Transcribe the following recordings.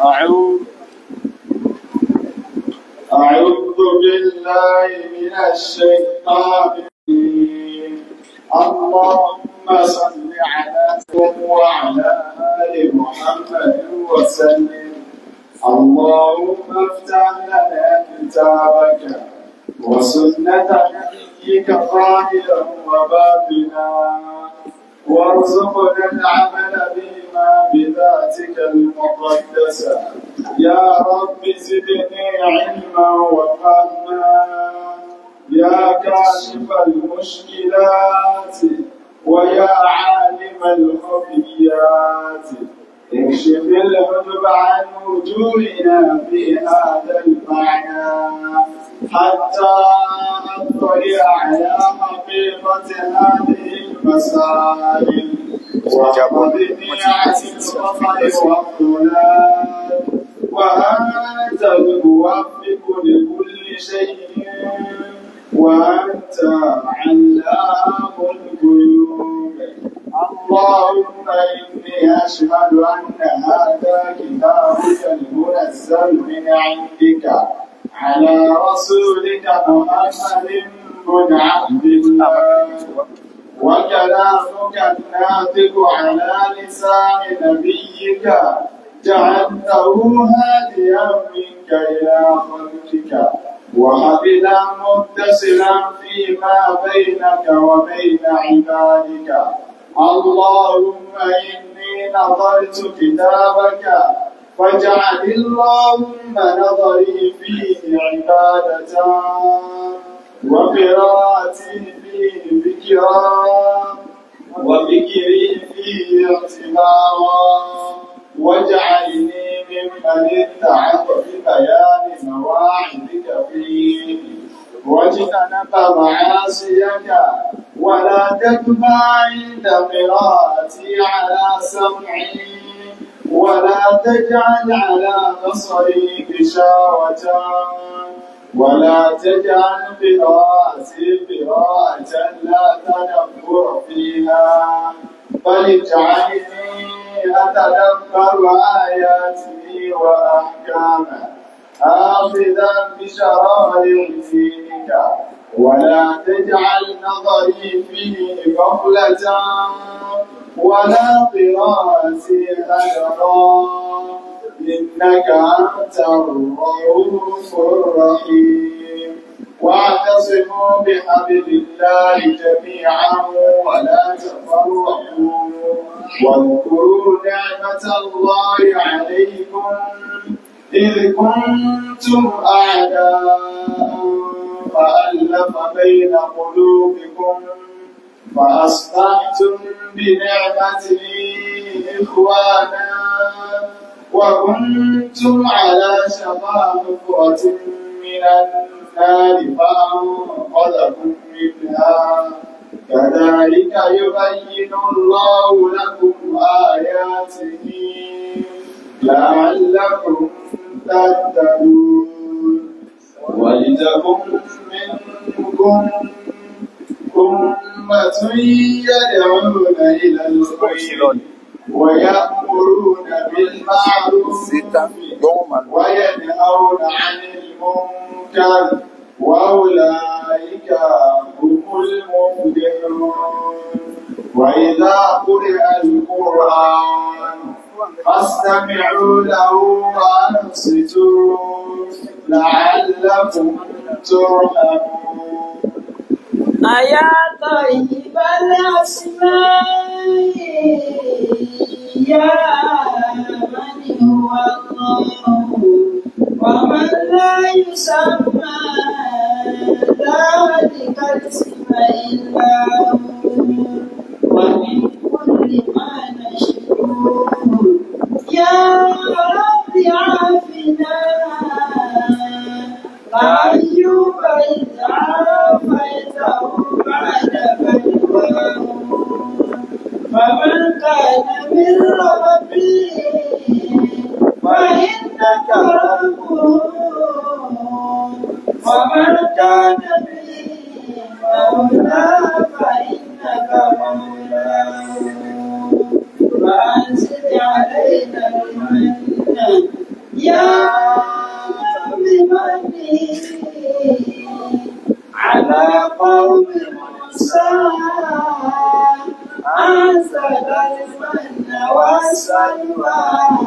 أعوذ أعوذ بالله من الشيطان الرجيم اللهم صل على سيدنا وعلى آل محمد وسلم اللهم افتح لنا كتابك وسنة نبيك ظاهرا وباطنا وارزقنا العمل بما بذاتك المقدسة يا رب زدني علما وفهما يا كاشف المشكلات ويا عالم الخفيات اكشف الحجب عن وجوهنا في هذا المعنى حتى نطلع على حقيقة هذه المسائل وحفظني عن الخطأ والضلال وأنت الموفق لكل شيء وأنت علام الغيوب اللهم إني أشهد أن هذا كتابك المنزل من عندك على رسولك محمد بن عبد الله وكلامك الناطق على لسان نبيك جعلته هاديا منك إلى خلقك وحبلا متصلا فيما بينك وبين عبادك اللهم إني نظرت كتابك فاجعل اللهم نظري فيه عبادة وقراءتي فيه ذكرا وذكري فيه اعتبارا واجعلني ممن اتعظ ببيان مواعظك فيه واجتنب معاصيك ولا تتبع عند قراءتي على سمعي ولا تجعل على بصري غشاوة ولا تجعل قراءتي قراءة لا تدبر فيها بل اجعلني أتدبر آياته وأحكامه آخذا بشرائع دينك ولا تجعل نظري فيه غفلة ولا قراءتي هجرا إنك أنت الرؤوف الرحيم واعتصموا بحبل الله جميعا ولا تفرقوا واذكروا نعمة الله عليكم إذ كنتم أعداء فألف بين قلوبكم فأصبحتم بنعمته إخوانا وكنتم على شفا حفرة من النار فأنقذكم منها كذلك يبين الله لكم آياته لعلكم تهتدون ولتكن منكم أمة يدعون إلى الخير ويأمرون بالمعروف وينهون عن المنكر وأولئك هم المفلحون وإذا قرئ القرآن فاستمعوا له وأنصتوا لعلكم ترحمون أيا طيب الأسماء يا من هو الله ومن لا يسمى ذلك الاسم إلا هو ومن كل ما نشكو يا رب عافنا فأيوب إذ عافيته بعد بلواه فمن كان من ربي فإنك ربه ومن بلوى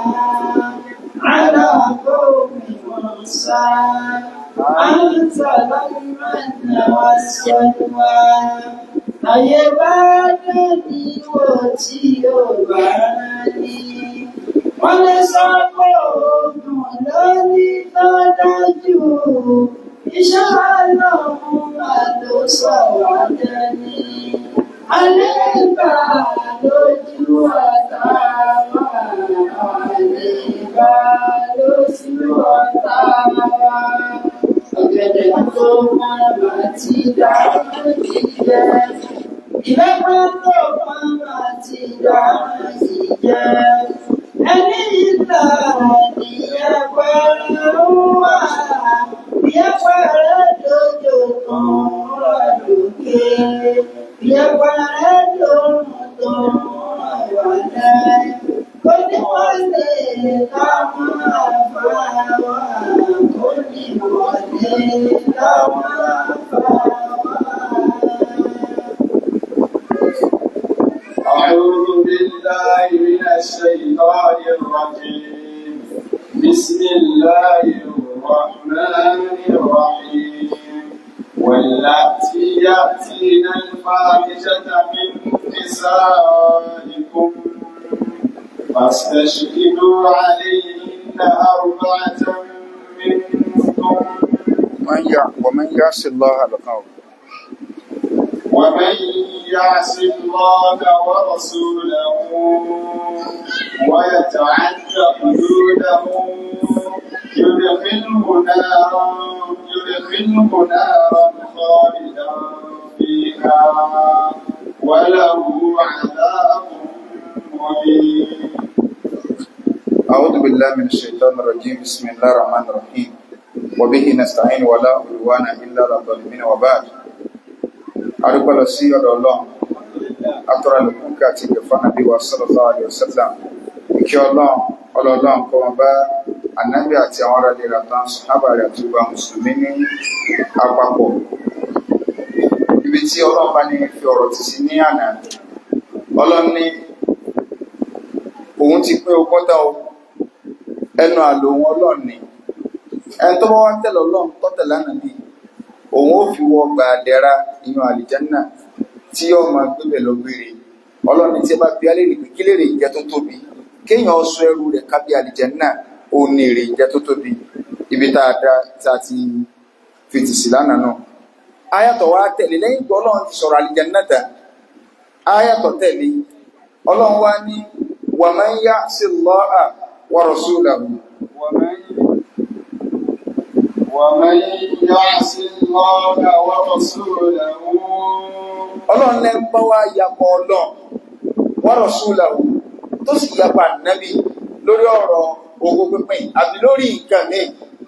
على قوم موسى أنزل المن والسلوى ayé bá dẹ́ni wò tí ó bá ní. wọ́n lè sọ pé oògùn lórí tó dájú. iṣẹ́ ọlọ́run máa ló sọ wá dẹ́ni. alẹ́ bá lójú ọ̀tá wa. alẹ́ bá lójú ọ̀tá wa. ọ̀gẹ̀dẹ̀ tó máa bá ti dá lójú jẹ́. Ìrẹ́pẹ́ tó máa ti dá ìjẹ́. Ẹni ìlà ìyẹ́pẹ́ wà. Ìyẹ́pẹ́ rẹ̀ dojo kan rọ̀ lókè. Ìyẹ́pẹ́ rẹ̀ dojo kan rọ̀ wálẹ̀. Kó ní wọ́n lè ká máa fà wá. Kó ní wọ́n lè ká máa fà wá. أعوذ بالله من الشيطان الرجيم بسم الله الرحمن الرحيم واللاتي يأتين الفاحشة من نسائكم فاستشهدوا عليهن أربعة منكم من يع- ومن يعص الله لقاه ومن يعص الله ورسوله ويتعد حدوده يدخله نارا يدخله نارا خالدا فيها وله عذاب مهين أعوذ بالله من الشيطان الرجيم بسم الله الرحمن الرحيم وبه نستعين ولا عدوان إلا على الظالمين وبعد أرجو الله سي الله أترى لكم كاتب فنبي صلى الله عليه وسلم ìkí ọlọ́run ọlọ́run kọ́ wọn bá ànábì àti àwọn ará ilé rẹ̀ tán sọ́hábà rẹ̀ àti gbogbo àwọn mùsùlùmí ní àpapọ̀ ibi tí ọlọ́run bá ní fi ọ̀rọ̀ tì sí ní àná ọlọ́run ní òun ti pín ogún tán o ẹnu àlò òun ọlọ́run ni ẹni tó bá wá tẹ̀lé ọlọ́run tó tẹ̀lé ànábì òun ó fi wọ gbà dẹ́ra inú àlìjánná tí yóò máa gbébẹ̀ lọ gbére ọlọ́run ní tí ẹ bá bí alẹ́ rè pé kí lè rè jẹ́ tó tóbi kéèyàn sọ ẹrú rẹ̀ kábí àlìjánná òun ní èrè jẹ́ tó tóbi ibi tá a dá tá a ti fìtì sí lánàá náà ayàtọ̀ wa tẹ̀lé lẹ́yìn tó ọlọ́run ti sọ̀rọ̀ àlìjánná tán ayàtọ̀ tẹ̀lé ọlọ́run wá ní wa man ya'si Allaha wa rasulahu ومن ومن يعص الله ورسوله ọlọ́run lẹ́ ń bá wá yapọ̀ ọlọ́run wa rasulahu tó sì yapa nàbí lórí ọ̀rọ̀ owó pínpín àbí lórí nǹkan míì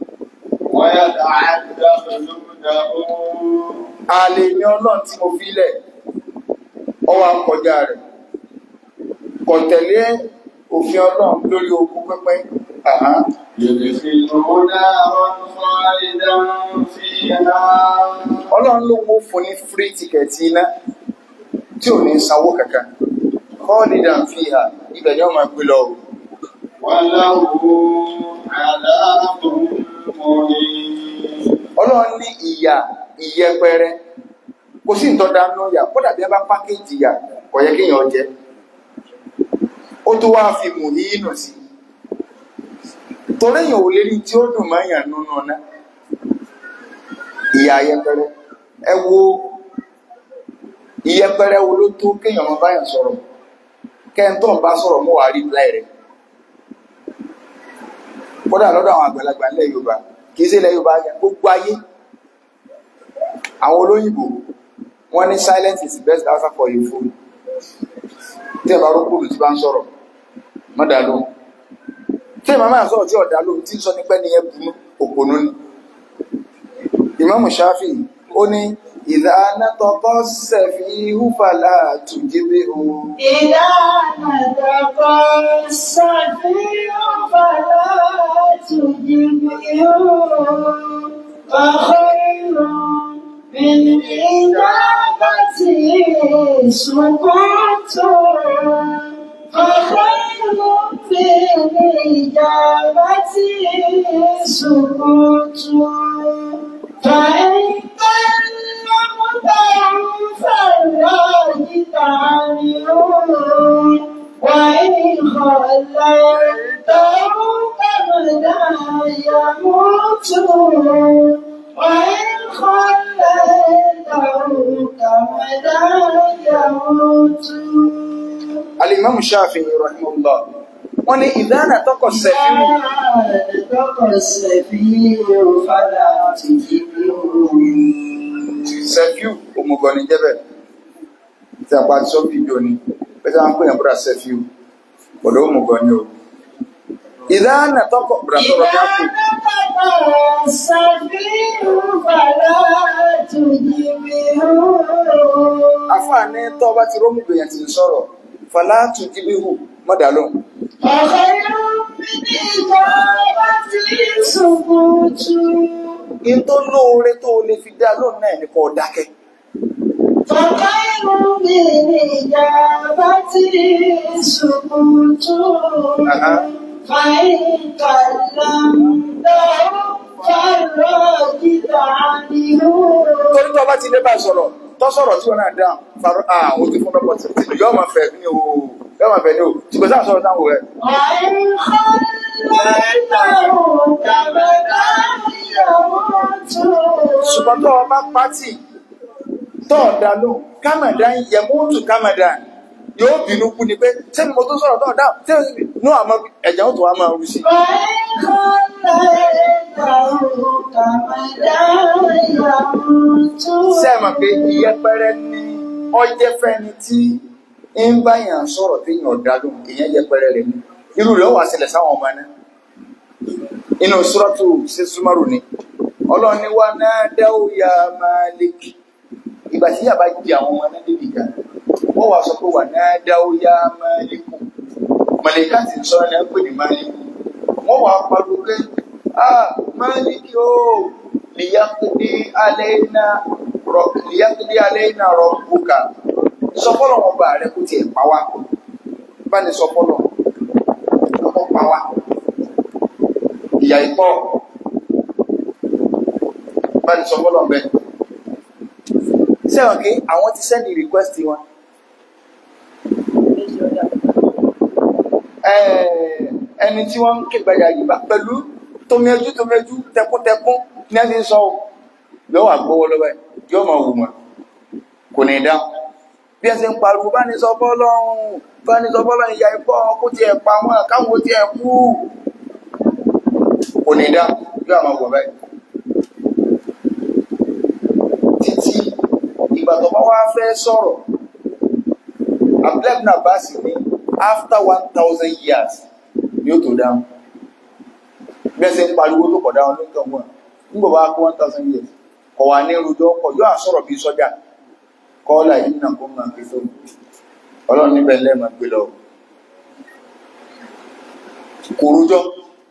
ويتعد حدوده àlè ní ọlọ́run tí mo filẹ̀ ọwọ́ akọjá rẹ̀ kò tẹ̀lé òfin ọlọ́run lórí owó pínpín àhán يدخله نارا خالدا فيها ọlọ́run ló wó fún ní free ticket iná tí ò ní sanwó kankan khalidan fiha ibẹ̀ ni wọ́n máa gbé lọ o. وله عذاب مهين ọlọ́run ní ìyà ìyẹpẹrẹ kò sí ìtọ́da nù yà kódà bí ẹ bá pákéjì yà kò yẹ kéèyàn jẹ ó tó wá fi mùhínù sí torí èèyàn ò lè rí tí ó dùn mọ́ èèyàn nínú ọ̀nà ìyà ìyẹpẹrẹ ẹ wo ìyẹpẹrẹ wo ló tó kéèyàn máa báyàn sọ̀rọ̀ kẹ́ńtọ́ ń bá sọ̀rọ̀ mọ́ wàá rí láì rẹ̀ kódà lọ́dọ̀ àwọn àgbàlagbà ilẹ̀ Yorùbá kì í ṣe ilẹ̀ Yorùbá yẹn gbogbo ayé àwọn olóyìnbó wọ́n ní silence is the best answer for your phone tí ẹ bá rú kúrò tí bá ń sọ̀rọ̀ má dá lóhùn tí ẹ máa máa sọ̀rọ̀ tí ọ̀dá lóhùn tí ń sọ nípẹ́ ní ẹbùnú òpònú ni Ìmáàmù Ṣáfì ó ní ìdá anátọ́kọ́ sẹ̀fì húfàlà tùjíbé o إذا نطق السفيه فلا تجبه وخير من إجابته سكوت فخير في الإجابة سكوت فإن كلمتهم فالراجت عنهم وإن خليتهم كمدا يموتون وإن خليتهم كمدا يموتون Al-Imam Shafi'i rahimahullah wọ́n ní ìdáná tọkọ̀ sẹ́fíù sẹ́fíù òmùgọ̀ ní jẹ́bẹ̀ tí a pa ti sọ fídíò ni pẹ́sẹ́ wọn pè yàn búra sẹ́fíù ọ̀dọ̀ òmùgọ̀ ni o ìdáná tọkọ̀ búra tọrọ bí a kù afáàní tọ́ bá ti rómùgọ̀ yẹn ti ń sọ̀rọ̀ fàlátù jíbíhù mọ́dàlọ́ in tó lóore tó lè fi dá lónìí náà ní kó dákẹ́ فخير بالإجابة سكوت Aha. فإن كلمته فالراجد عنه torí tó bá ti lé bá sọ̀rọ̀ tó sọ̀rọ̀ tí wọ́n náà dáhùn farọ́ à ó ti fún lọ́pọ̀ tí tí yọ́ máa fẹ́ ní o yọ́ máa fẹ́ ní o tí kò sáà sọ̀rọ̀ táwọn rẹ̀ وإن خليته كمدا يموت ṣùgbọ́n tó o bá pátì tó o dá lóhùn kámàdá yẹ mọ́tò kámàdá yóò bínú kú ni pé sẹ́ni mo tó sọ̀rọ̀ tó o dáhùn tí inú àmọ́ ẹ̀jẹ̀ ó tó wá máa rú sí i. وإن خليته كمدا يموت sẹ́ẹ̀mọ̀ pé ìyẹpẹrẹ ní ọjẹ́ fẹ́ni tí ń bá yàn sọ̀rọ̀ tí yàn ọ̀dá lóhùn ìyẹn yẹpẹrẹ rẹ̀ ní irú rẹ̀ wà sílẹ̀ sáwọn ọmọ náà inú sọ́rọ́tù sí súnmọ́rù ni ọlọ́run ní wá náà dáwó ya Malik ìgbà tí yàbá di àwọn ọmọ náà débi kan wọ́n wá sọ pé wà náà dáwó ya Malik màlẹ́ká ti sọ ẹ̀ pé ní Malik wọ́n wá pariwo pé ah Malik yóò lìyàkùdí alayna rọ lìyàkùdí alayna rabbuka sọ fọ́lọ̀ wọn bá rẹ kó tiẹ̀ pa wá bá ní sọ fọ́lọ̀ ọkọ̀ pa wá ìyà ìpọ̀ bá ní sọ fọ́lọ̀ bẹ́ẹ̀ sẹ́wọ̀n kí àwọn ti sẹ́ndì request wọn Ẹ̀, ẹni tí wọ́n ń ké gbajà yìí bá pẹ̀lú tómiẹjú tómiẹjú tẹkúntẹkún ní ẹni sọ ọ́ yóò wà gbówó lọ́wọ́ ẹ̀ yóò máa wù wọ́n kò ní dáhùn bí ẹ ṣe ń pariwo bá ní sọ fọ́lọ́run bá ní sọ fọ́lọ́run ìyà ìpọ̀ kó tiẹ̀ pa wọn káwọn tiẹ̀ kú kò ní dáhùn yóò máa wọ̀ báyìí títí ìgbà tó bá wá fẹ́ sọ̀rọ̀ abdulhamid abbas ní after one thousand years ni ó tó dáhùn bí ẹ ṣe ń pariwo tó kọ̀ dáhùn lóńtọ̀ wọn nígbà bá kó one thousand years kọ̀ wá ní rojọ́ kọ̀ yóò àsọ̀rọ̀ bí sọ́jà kọ́ọ́lá yìí nà kó máa fi tó ọlọ́run níbẹ̀ lẹ́ẹ̀mà gbé lọ kò rojọ́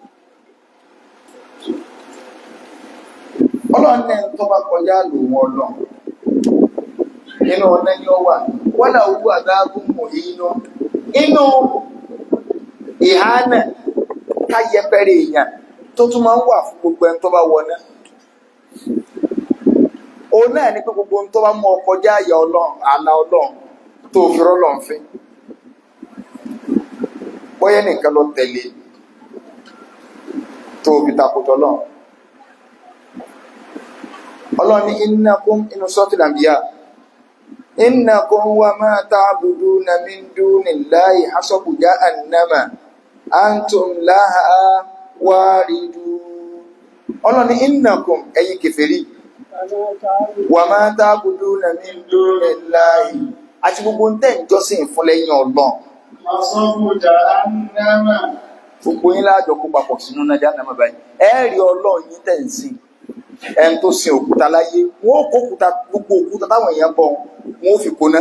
ọlọ́run náà tó bá kọjá lò wọn lọ nínú ọ̀nà ni ó wà wọ́n là owó àdágún mọ̀ inú inú ìhánà ká yẹpẹrẹ èèyàn tó tún máa ń wà fún gbogbo ẹni tó bá wọ náà òun náà ní pé gbogbo ohun tó bá mú ọ kọjá àyà ọlọ́run àlà ọlọ́run tó fi rọ́lọ́run fín bóyá nìkan lọ tẹ̀lé tó fi takùtọ̀ ọlọ́run ọlọ́run ní innakum inú suratul anbiya innakum wa ma ta'buduna min dunillahi hasabu jahannama antum laha waridun ọlọ́run ní innakum ẹ̀yin kèfèrí wà máa tábùdú na ní lórí láàyè àti gbogbo ń tẹ́ ìjọsìn fún lẹ́yìn ọlọ́run Masọ́bù jahannama. gbogbo yín láàjọ kó papọ̀ sínú náà jáde náà báyìí ẹ rí ọlọ́run yín tẹ̀ ń sìn ẹni tó sin òkúta láyé wọn ó kó òkúta gbogbo òkúta táwọn èèyàn bọ wọn ó fi kóná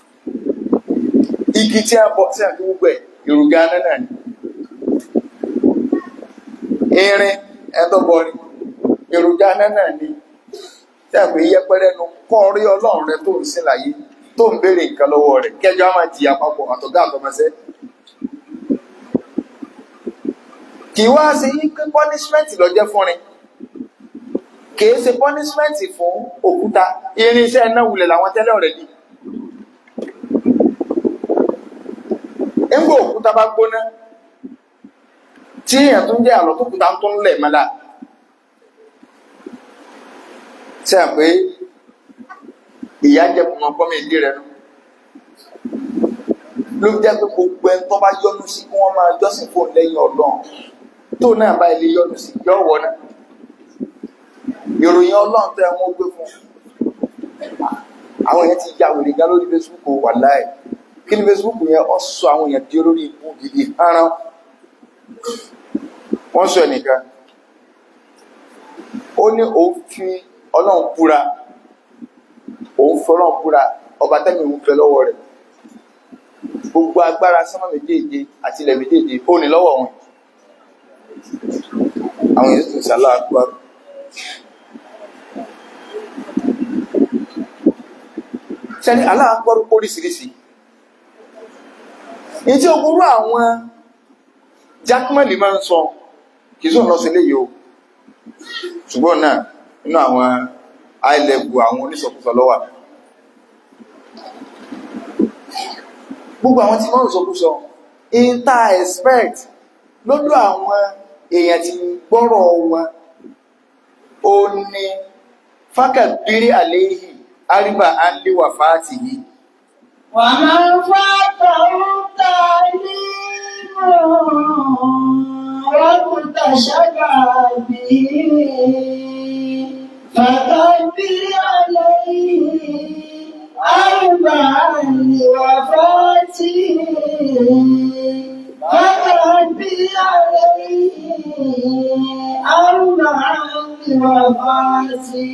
igi tí a bọ tí a fi gbogbo ẹ èròjà náà ni irin ẹdọbọrin èròjà náà ni tí a pè yẹpẹrẹ nu kọ́ rí ọlọ́run rẹ tó ń sin láyé tó ń béèrè nǹkan lọ́wọ́ rẹ̀ kẹjọ á máa jìyà papọ̀ àtọ̀gá àtọmọṣẹ́ kì í wá sí yí pé punishment ló jẹ́ fún rin kìí ṣe punishment fún òkúta irinṣẹ́ iná wulẹ̀ làwọn tẹ́lẹ̀ ọ̀rẹ́ yìí nígbà òkúta bá gbóná tí èèyàn tún jẹ́ àlọ́ tó kúta tó ń lẹ̀ mọ́lá ṣe à pé ìyá jẹ́ kùmọ̀ pọ́mì ìdí rẹ̀ nù ló jẹ́ pé gbogbo ẹni tó bá yọ́nú sí kí wọ́n máa jọ́sìn fún lẹ́yìn ọlọ́run tó náà bá ilé yọ́nú sí yọ́ wọ̀ náà ìròyìn ọlọ́run tẹ́ wọ́n gbé fún àwọn èèyàn ti ya wèrè gan lórí Facebook wà láì kí ni Facebook yẹn ọ sọ àwọn èèyàn di olórí ikú gidi hánrán wọ́n sọ ẹnìkan ó ní òun fi ọlọ́run búra òun fi ọlọ́run búra ọba tẹ́mi òun fẹ́ lọ́wọ́ rẹ̀ gbogbo agbára sánmà méjèèje àti ilẹ̀ méjèèje ó ní lọ́wọ́ wọn àwọn èèyàn sì ń sàlá àgbà sẹ́ni aláàpọ̀rú póríṣiríṣi ní tí ogúnrú àwọn jákmẹ́lì máa ń sọ kì í sọ lọ sí ilé yìí o ṣùgbọ́n náà nínú àwọn high level àwọn oníṣọ̀kúsọ lọ́wà gbogbo àwọn tí wọ́n ń sọkúsọ inter expect lọ́dọ̀ àwọn èèyàn tí gbọ́rọ̀ wọn ó ní fákàbírí àléhì àríbà àndí wà fáàtì yìí ومن فاته تعليم واكتشف به فكبر عليه أربعا لوفاته فكبر عليه أربعا لوفاته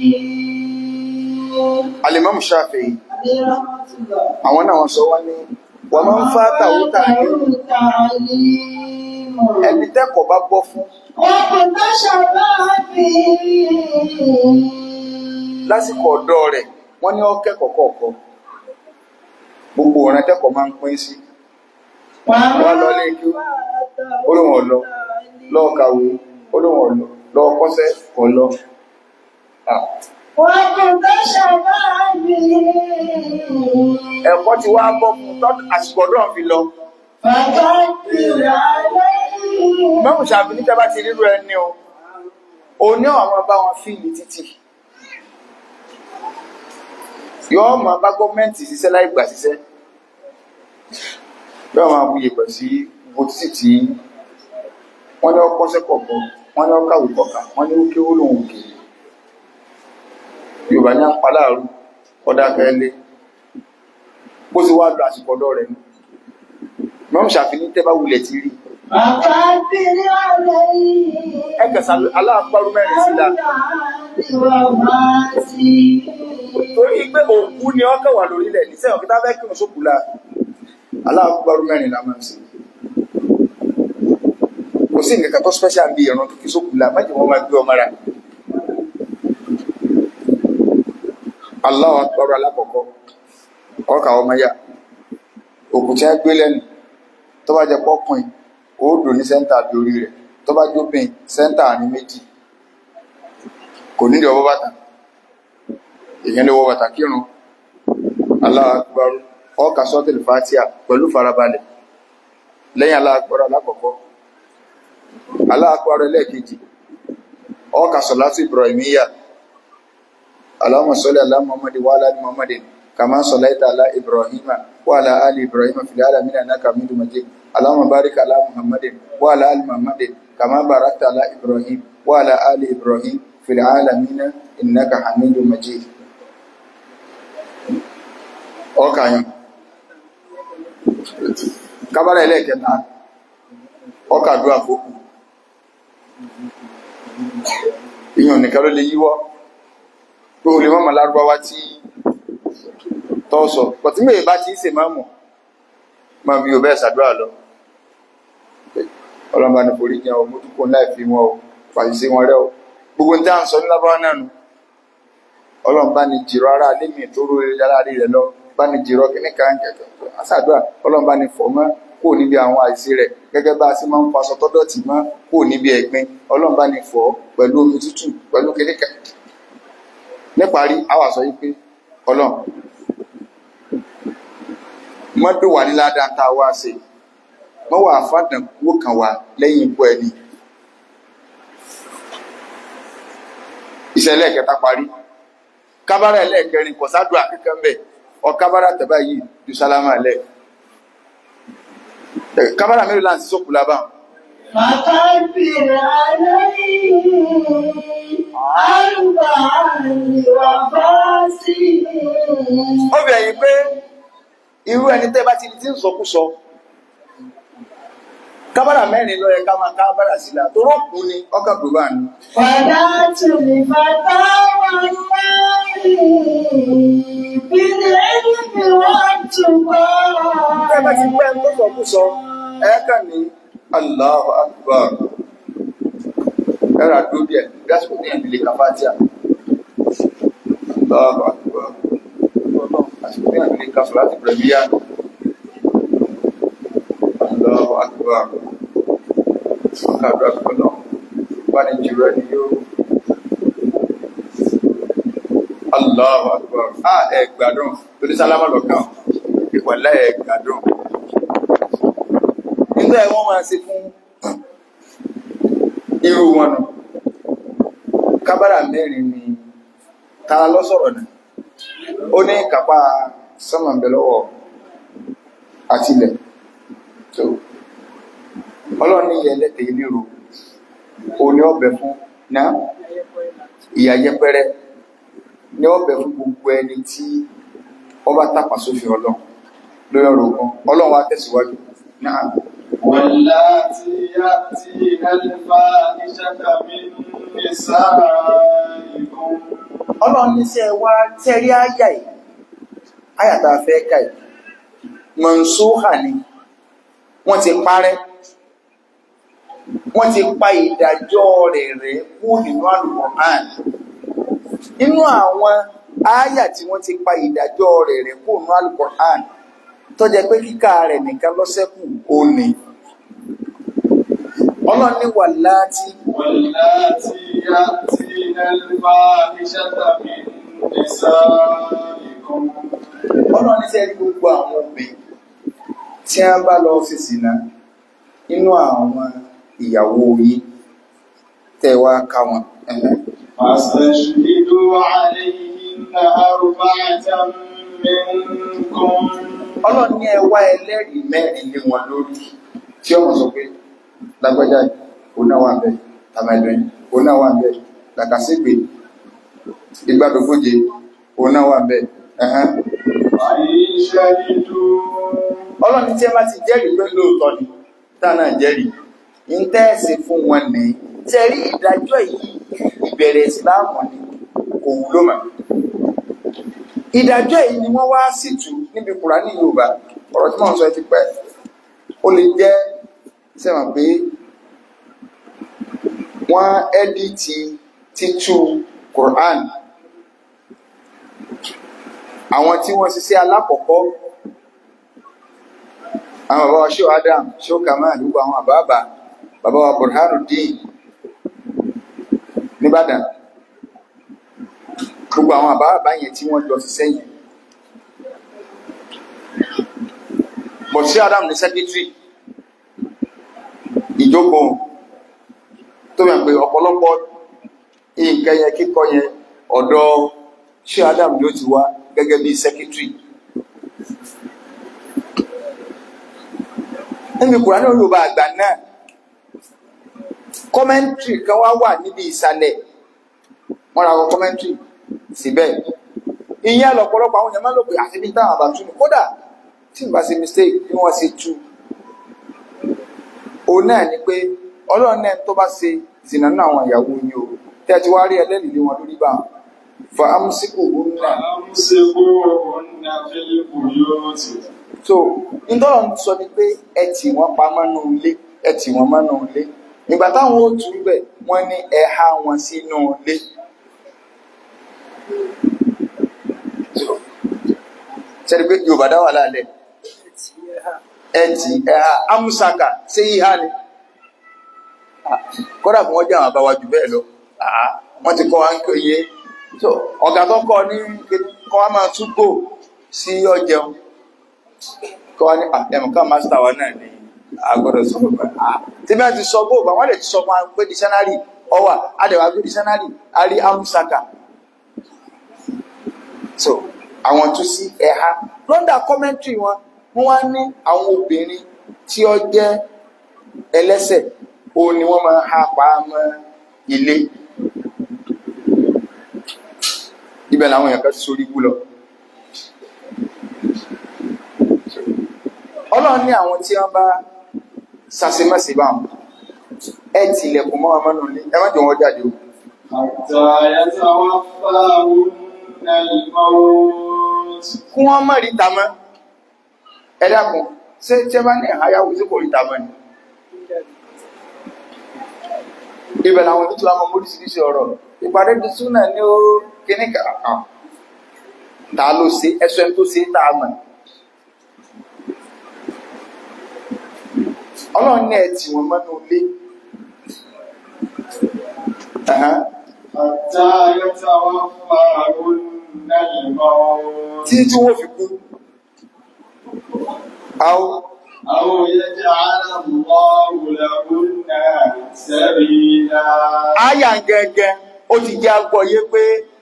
alimam Shafi'i عليه رحمة الله àwọn náà wọ́n sọ wọ́n ní wọ́n máa ń fá tàwútà ní ẹni tẹ́kọ̀ọ́ bá bọ́ fún lásìkò ọ̀dọ́ rẹ̀ wọ́n ní ọ́kẹ́kọ̀ọ́ kọ̀ọ̀kan gbogbo ọ̀ràn tẹ́kọ̀ọ́ máa ń pín sí wọ́n lọ lé kí olóhùn ọ̀lọ́ lọ́ọ̀ kàwé olóhùn ọ̀lọ́ lọ́ọ̀ kọ́sẹ́ ọ̀lọ́ ẹ̀kọ́ ti wá bọ́ fún tọ́tù àsìkò ọ̀dọ́ fi lọ mẹ́rùn ṣàbí ní tẹ́bá ti rírú ẹni o o ní àwọn bá wọn fíìlì títì yọ́ ma bá gọ́ọ̀mẹ́ntì ṣiṣẹ́ láì gbà ṣiṣẹ́ yọ́ ma bú yẹ̀pẹ̀ sí gbogbo títì tí wọ́n ní ọkọ́ sẹ́kọ̀ọ̀kan wọ́n ní ọkàwé kọ̀ọ̀kan wọ́n ní ó kéwó lòun kì í Yorùbá ní àpá láàrú ọdá kẹ́lé bó sì wá lọ àsìkò ọ̀dọ́ rẹ̀ mẹ́rùn ṣàfihàn tẹ́bá wulẹ̀ ti rí ẹgbẹ̀sà aláàpárú mẹ́rin sílá torí pé òkú ni ọkọ̀ wà lórílẹ̀ níṣẹ́ ọ̀kítà fẹ́ kírun sókùlá aláàpárú mẹ́rin la máa ń sí kò sí nǹkan kan tó special bí ìran tó kí sókùlá májì wọ́n máa gbé ọmọ rà Allahu Akbar alákọ̀ọ́kọ́ ọkà ọmọ yá òkú tí a gbé lẹ́nu tó bá jẹ pọ́pùn ó dò ní sẹ́ńtà bí orí rẹ̀ tó bá jópin sẹ́ńtà ní méjì kò ní ọwọ́ bàtà èyàn lè wọ bàtà kírun Allahu Akbar ọkà sọ́tẹ̀lì fàtíà pẹ̀lú farabalẹ̀ lẹ́yìn Allahu Akbar alákọ̀ọ́kọ́ Allahu Akbar ẹlẹ́ẹ̀kejì ọkà sọ̀látù Ibrahimiyya Allahumma salli ala Muhammadin wa ala ali Muhammadin kama sallaita ala Ibrahima wa ala ali Ibrahima fil alamin innaka Hamidum Majid Allahumma barik ala Muhammadin wa ala ali Muhammadin kama barakta ala Ibrahim wa ala ali Ibrahim fil alamin innaka Hamidum Majid ọkàyàn kábàrà ẹlẹ́ẹ̀kẹta ọkàdúrà fókù ìyàn nìkan ló lè yíwọ́ pé o lè mọ́mọ̀ lárúbáwá tí tọ́sọ̀ pọ̀tí mẹ́rin bá ti ṣe máa mọ̀ ma bí o bẹ́ẹ̀ sàdúrà lọ ọlọ́mbà ní forí jẹun ọmọ tó kó láì fi wọn o fàyíṣe wọn rẹ o gbogbo ní táà ń sọ ní lábáwá náà nù ọlọ́mbà ní jìrọ ara lémi tó rú eré yára rí rẹ lọ bá ní jìrọ kíní kan kẹkẹ àsàdúrà ọlọ́mbà ní fọmọ kó kó níbi àwọn àìsí rẹ̀ gẹ́gẹ́ bá a sì máa ń faṣọ tọ́dọ̀tì mọ́ kó níbi ẹ̀gbin ọlọ́run bá ní fọ̀ ọ́ pẹ̀lú omi tútù pẹ̀lú kékeré níparí a wá sọ yìí pé ọlọ́run mọ́dún wà ní ládàá tá a wá ṣe mọ́ wà fàdàn kúrò kan wá lẹ́yìn ikú ẹni ìṣẹ̀lẹ̀ kẹta parí kábàrà ẹlẹ́ẹ̀kẹrin kò sádùn akẹ́kẹ́ ń bẹ̀ ọ kábàrà tẹ̀bá yìí ju sálámà lẹ̀ kábàrà mélòó láti sókù lábà فكبر عليه أربعا وفاسقين ó fi ẹ̀yìn pé irú ẹni tẹ́ bá ti di tí ń sọkúsọ kábàrà mẹ́rin ló yẹ ká máa kábàrà sí la tó rọ́ọ̀kù ni ọkàn pè bá ní. فدعت لفتى والله بالعلم والتقى tẹ́ bá ti pẹ́ tó sọkúsọ ẹ kàn ní Allahu Akbar ẹ rà dúró díẹ̀ gásìkò ní ìdílé kàfátíà Allahu Akbar àsìkò ní ìdílé kàfọ́ láti pẹ̀lúyà Allahu Akbar ọkàdúrà kọ́nà wà ní jùlọ ẹni yóò Allahu Akbar ah ẹ gbádùn torí sálámà lọ́kàn ìwọ̀lá ẹ gbádùn nígbà ẹ wọ́n máa ṣe fún irú wọn nù kábàrà mẹ́rin ni ta lọ sọ̀rọ̀ náà ó ní kápá sọ́mọ̀bẹ̀lọ́wọ́ àtilẹ̀ tó ọlọ́run ní ìyẹ lẹ́tẹ̀ ìlérò o ní ọbẹ̀ fún náà ìyà yẹpẹrẹ ní ọbẹ̀ fún gbogbo ẹni tí ọba tàpá sófin ọlọ́run lórí ọ̀rọ̀ ogun ọlọ́run wa tẹ̀síwájú náà واللاتي يأتين الفاحشة من نسائكم ọlọ́run ní sẹ́ wá tẹ́rí áyà yìí áyà tá a fẹ́ ká yìí mọ̀nsóhà ni wọ́n ti parẹ́ wọ́n ti pa ìdájọ́ rẹ̀ rẹ̀ kú nínú Al-Qur'an nínú àwọn áyà tí wọ́n ti pa ìdájọ́ rẹ̀ rẹ̀ kú nínú Al-Qur'an tó jẹ́ pé kíkà rẹ̀ nìkan lọ́sẹ̀kù ó ní ọlọ́run ní wà láti واللاتي يأتين الفاحشة من نسائكم ọlọ́run ní sẹ́rí gbogbo àwọn obìnrin tí a bá lọ sí sínà nínú àwọn ìyàwó yìí tẹ́ wá ká wọn ẹ̀hẹ́. فاستشهدوا عليهن أربعة منكم ọlọ́run ní ẹ wá ẹlẹ́rìí mẹ́rin lé wọn lórí tí ọmọ sọ pé lágbájá yìí, òun náà wà ń bẹ̀ tàmẹ̀dùn yìí, òun náà wà ń bẹ̀ làkàṣègbè ìgbàdógóje òun náà wà ń bẹ̀ ẹ̀hẹ́n. فإن شهدوا ọlọ́run tí ẹ bá ti jẹ́rìí pé lóòótọ́ ni tá náà jẹ́rìí ń tẹ́ẹ̀sì fún wọn ní tẹ́rí ìdájọ́ yìí ìbẹ̀rẹ̀ ìsìláàmù ni kò wúlò mọ́ ìdájọ́ yìí ni wọ́n wá sí tù níbi kùránì yorùbá ọ̀rọ̀ tí wọ́n sọ ẹ ti pẹ́ ó lè jẹ́ sẹ́wọ̀n pé wọ́n ẹ́díìtì títú kùránì àwọn tí wọ́n ṣiṣẹ́ alákọ̀ọ́kọ́ àwọn bàbá wa ṣó adam ṣó kamal gbogbo àwọn àbábà bàbá wa burhanuddin nìbàdàn gbogbo àwọn àbábà yẹn tí wọ́n jọ ti sẹ́yìn bọ̀ ṣó adam ní sẹ́kítírì ìjókòó tó yàn pé ọ̀pọ̀lọpọ̀ nǹkan yẹn kíkọ yẹn ọ̀dọ̀ ṣó adam ló ti wá gẹ́gẹ́ bí sẹ́kítírì níbi kùránì olùbá àgbà náà kọ́mẹ́ntì kan wá wà níbi ìsàlẹ̀ wọ́n ra àwọn kọ́mẹ́ntì síbẹ̀ ìyẹn lọ́pọ̀lọpọ̀ àwọn èèyàn máa ń lò pé àti bí táwọn àbátú ni kódà tí n bá ṣe mistake bí wọ́n ṣe tú òun náà ni pé ọlọ́run náà tó bá ṣe zìnà náà àwọn ìyàwó yìí o tí a ti wá rí ẹlẹ́rìí lé wọn lórí bá wọn fa amúsíkò òun náà فأمسكوهن في البيوت so ìtọ́lọ̀ ń sọ ni pé ẹ tì wọ́n pa mọ́nú ilé ẹ tì wọ́n mọ́nú ilé ìgbà táwọn ó tún bẹ̀ wọ́n ní ẹ há wọn sínú ilé sẹ́ni pé yorùbá dá wà lálẹ́ ẹtì ẹha amúsaka ṣé ìhà ni Ah, kódà kí wọ́n jẹ́ àwọn àbáwájú bẹ́ẹ̀ lọ Ah, wọ́n ti kọ́ wa ń kéye so ọ̀gá tó kọ́ ní kíní, kọ́ wa máa tún gbò sí ọjẹun kọ́ wa ní àtẹ̀mù ká mástà wa náà ní agbọ́dọ̀ sọ̀rọ̀ pé ah tí bá ti sọ gbòògbà wọ́n lè ti sọ fún wa pé dísánárì ọwà adẹ̀wà gbé dísánárì a rí amúsaka so àwọn tún sí ẹ̀ha lọ́ndà kọ́mẹ́ntì wọn wọ́n wá ní àwọn obìnrin tí ó jẹ́ ẹlẹ́sẹ̀ òun ni wọ́n máa ha pa á mọ́ ilé ibẹ̀ làwọn èèyàn kan ti sórí ibú lọ ọlọ́run ní àwọn tí wọ́n bá sàṣemọ́sí bá wọn ẹ tilẹ̀kùn mọ́ ọmọ náà ní ẹ má jẹ́ wọn jáde o حتى يتوفاهن الموت kí wọ́n má rí ta mọ́ ẹ dákun ṣé tí ẹ bá ní àyàwó tí kò rí ta mọ́ ni ibẹ̀ làwọn ibi tí wọ́n mọ oríṣiríṣi ọ̀rọ̀ ìpàdé di súnà ní ó kíní kàkàn ta ló ṣe ẹsọ ẹni tó ṣe tá a mọ̀ ọlọ́run ní ẹ tì wọ́n mọ́nú ilé Ẹ̀hán. حتى يتوفاهن الموت tí tí wọ́n fi kú àwọn أو يجعل الله لهن سبيلا àyà gẹ́gẹ́ ó ti jẹ́ agbọ́yé pé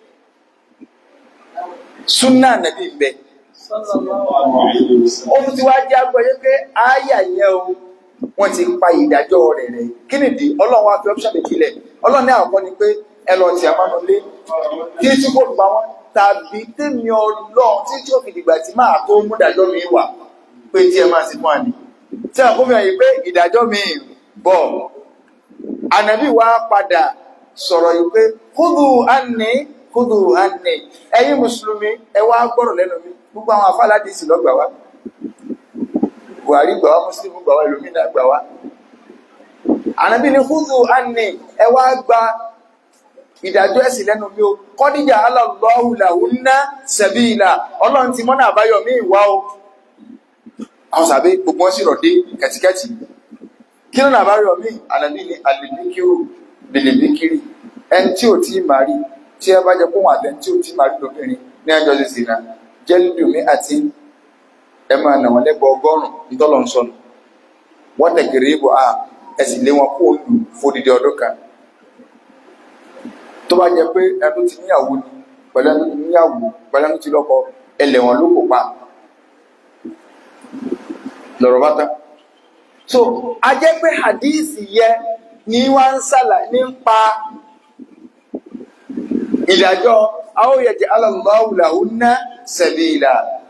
súnà nàbí ń bẹ صلى الله عليه وسلم ó tún ti wá jẹ́ agbọ́yé pé àyà yẹn o wọ́n ti pa ìdájọ́ rẹ̀ rẹ̀ kí nìdí ọlọ́run wá fi ọ́pṣọ̀n méjì lẹ̀ ọlọ́run ní àkọ́kọ́ ni pé ẹ lọ tí a máa nù lé kí tí kò gbà wọ́n tàbí tèmi ọlọ́run tí tí ó fi dìgbà tí máa tó mú ìdájọ́ mi wà pé tí ẹ máa sì fún àní tí a kó fi hàn yìí pé ìdájọ́ mi bọ̀ ànàbí wa padà sọ̀rọ̀ yìí pé kúdù ánì kúdù ánì ẹ̀yin mùsùlùmí ẹ wá gbọ́rọ̀ lẹ́nu mi gbogbo àwọn afáládìsì lọ́gbà wa buhari gbà wá mùsùlùmí gbà wá ìlúmínà gbà wá ànàbí ni kúdù ánì ẹ wá gba ìdájọ́ ẹ̀sìn lẹ́nu mi o kọ́díjà aláàlọ́hù làwùnà sẹ̀bíìlà ọlọ́run ti mọ́nà àbáyọ mí ìwá o àwọn sàbẹ́ gbogbo wọn sì rọ̀ dé kẹ̀tíkẹ̀tì kí ló nàbá rí ọmí ànàbí ni àlèbíkírò lèlèbíkírì ẹni tí ò tí ì máa rí tí ẹ bá jẹ kó wọn àtẹ tí ò tí ì máa rí lóbìnrin ní ẹjọ́ ṣe sì náà jẹ́lídùmí àti ẹ máa nà wọn lẹ́gbọ̀ ọgọ́rùn nítọ́lọ̀ ń sọnù wọ́n tẹ̀gẹ̀rẹ̀ ibò a ẹ sì lé wọn kó o lù fódìdí ọdún kan tó bá jẹ pé ẹni tó ti níyàwó ni pẹ̀lú ẹni tó ti níyàwó pẹ̀lú ẹni tó ti lọ́kọ ẹlẹ́wọ̀n ló kò pa lọ́rọ̀ bá tán so a jẹ́ pé hadisi yẹ ní wá ń sàlà nípa ìdájọ́ aóyẹ̀jẹ̀ alàlọ́wùláwù ná sẹ̀bìlà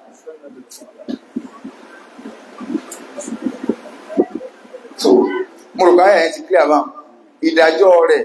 so mo rò báyà ẹ̀ ti clear bá ìdájọ́ rẹ̀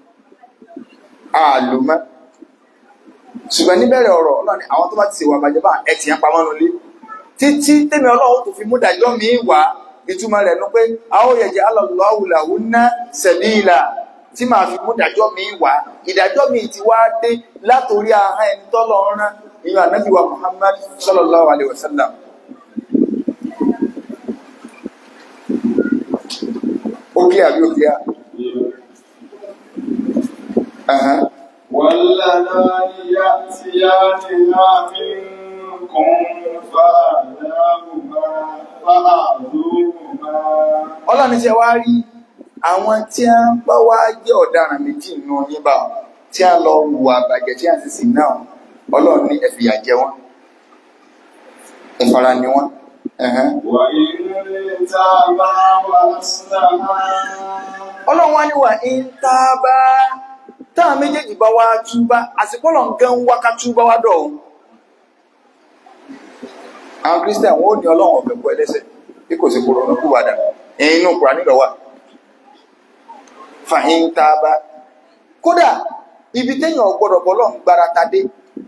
àlùmọ́ ṣùgbọ́n níbẹ̀rẹ̀ ọ̀rọ̀ ọlọ́ni àwọn tó bá ti ṣèwà bàjẹ́ bá ẹ̀ tì yẹn pamọ́ nulẹ̀ títí tẹ́mi ọlọ́run tó fi mú dájọ́ mi wá ìtumọ̀ rẹ̀ ní pé a ó yẹ̀jẹ̀ alọ́lọ́wùláwù ná sẹ̀bíìlà tí màá fi mú dájọ́ mi wá ìdájọ́ mi ti wá dé látòrí ahọ́n ẹni tọ́lọ̀ ń rán ìyọ̀ ànábì wa Muhammad sallallahu alaihi wasallam ó kí àbí ó kí á Ẹ̀hẹ́n. واللذان يأتيانها منكم فآذوهما فآذوهما ọlọ́ni ṣe wá rí àwọn tí a ń bá wá jẹ́ ọ̀daràn méjì nínú yín bá wọn tí a lọ hùwà àbàjẹ́ tí a sì sì náà ọlọ́run ní ẹ fìyà jẹ wọ́n ìfara ni wọ́n ẹ̀hẹ́n. وإن تابا وأصلحا ọlọ́run wá ní wà ń tá a bá táwọn méjèèjì bá wá túbá àsìkò lọ́n gan wá ká túbá wá dọ̀ ọ́n. àwọn kristian wọn ò ní ọlọ́run ọ̀fẹ́ bọ́ ẹlẹ́sẹ̀ bí kò sí kúrò lọ́kù wàdà ẹ̀yìn inú kúrò nílò wà. fàhín tá a bá kódà ibi téèyàn gbọ́dọ̀ bọ́ lọ́n gbára ta dé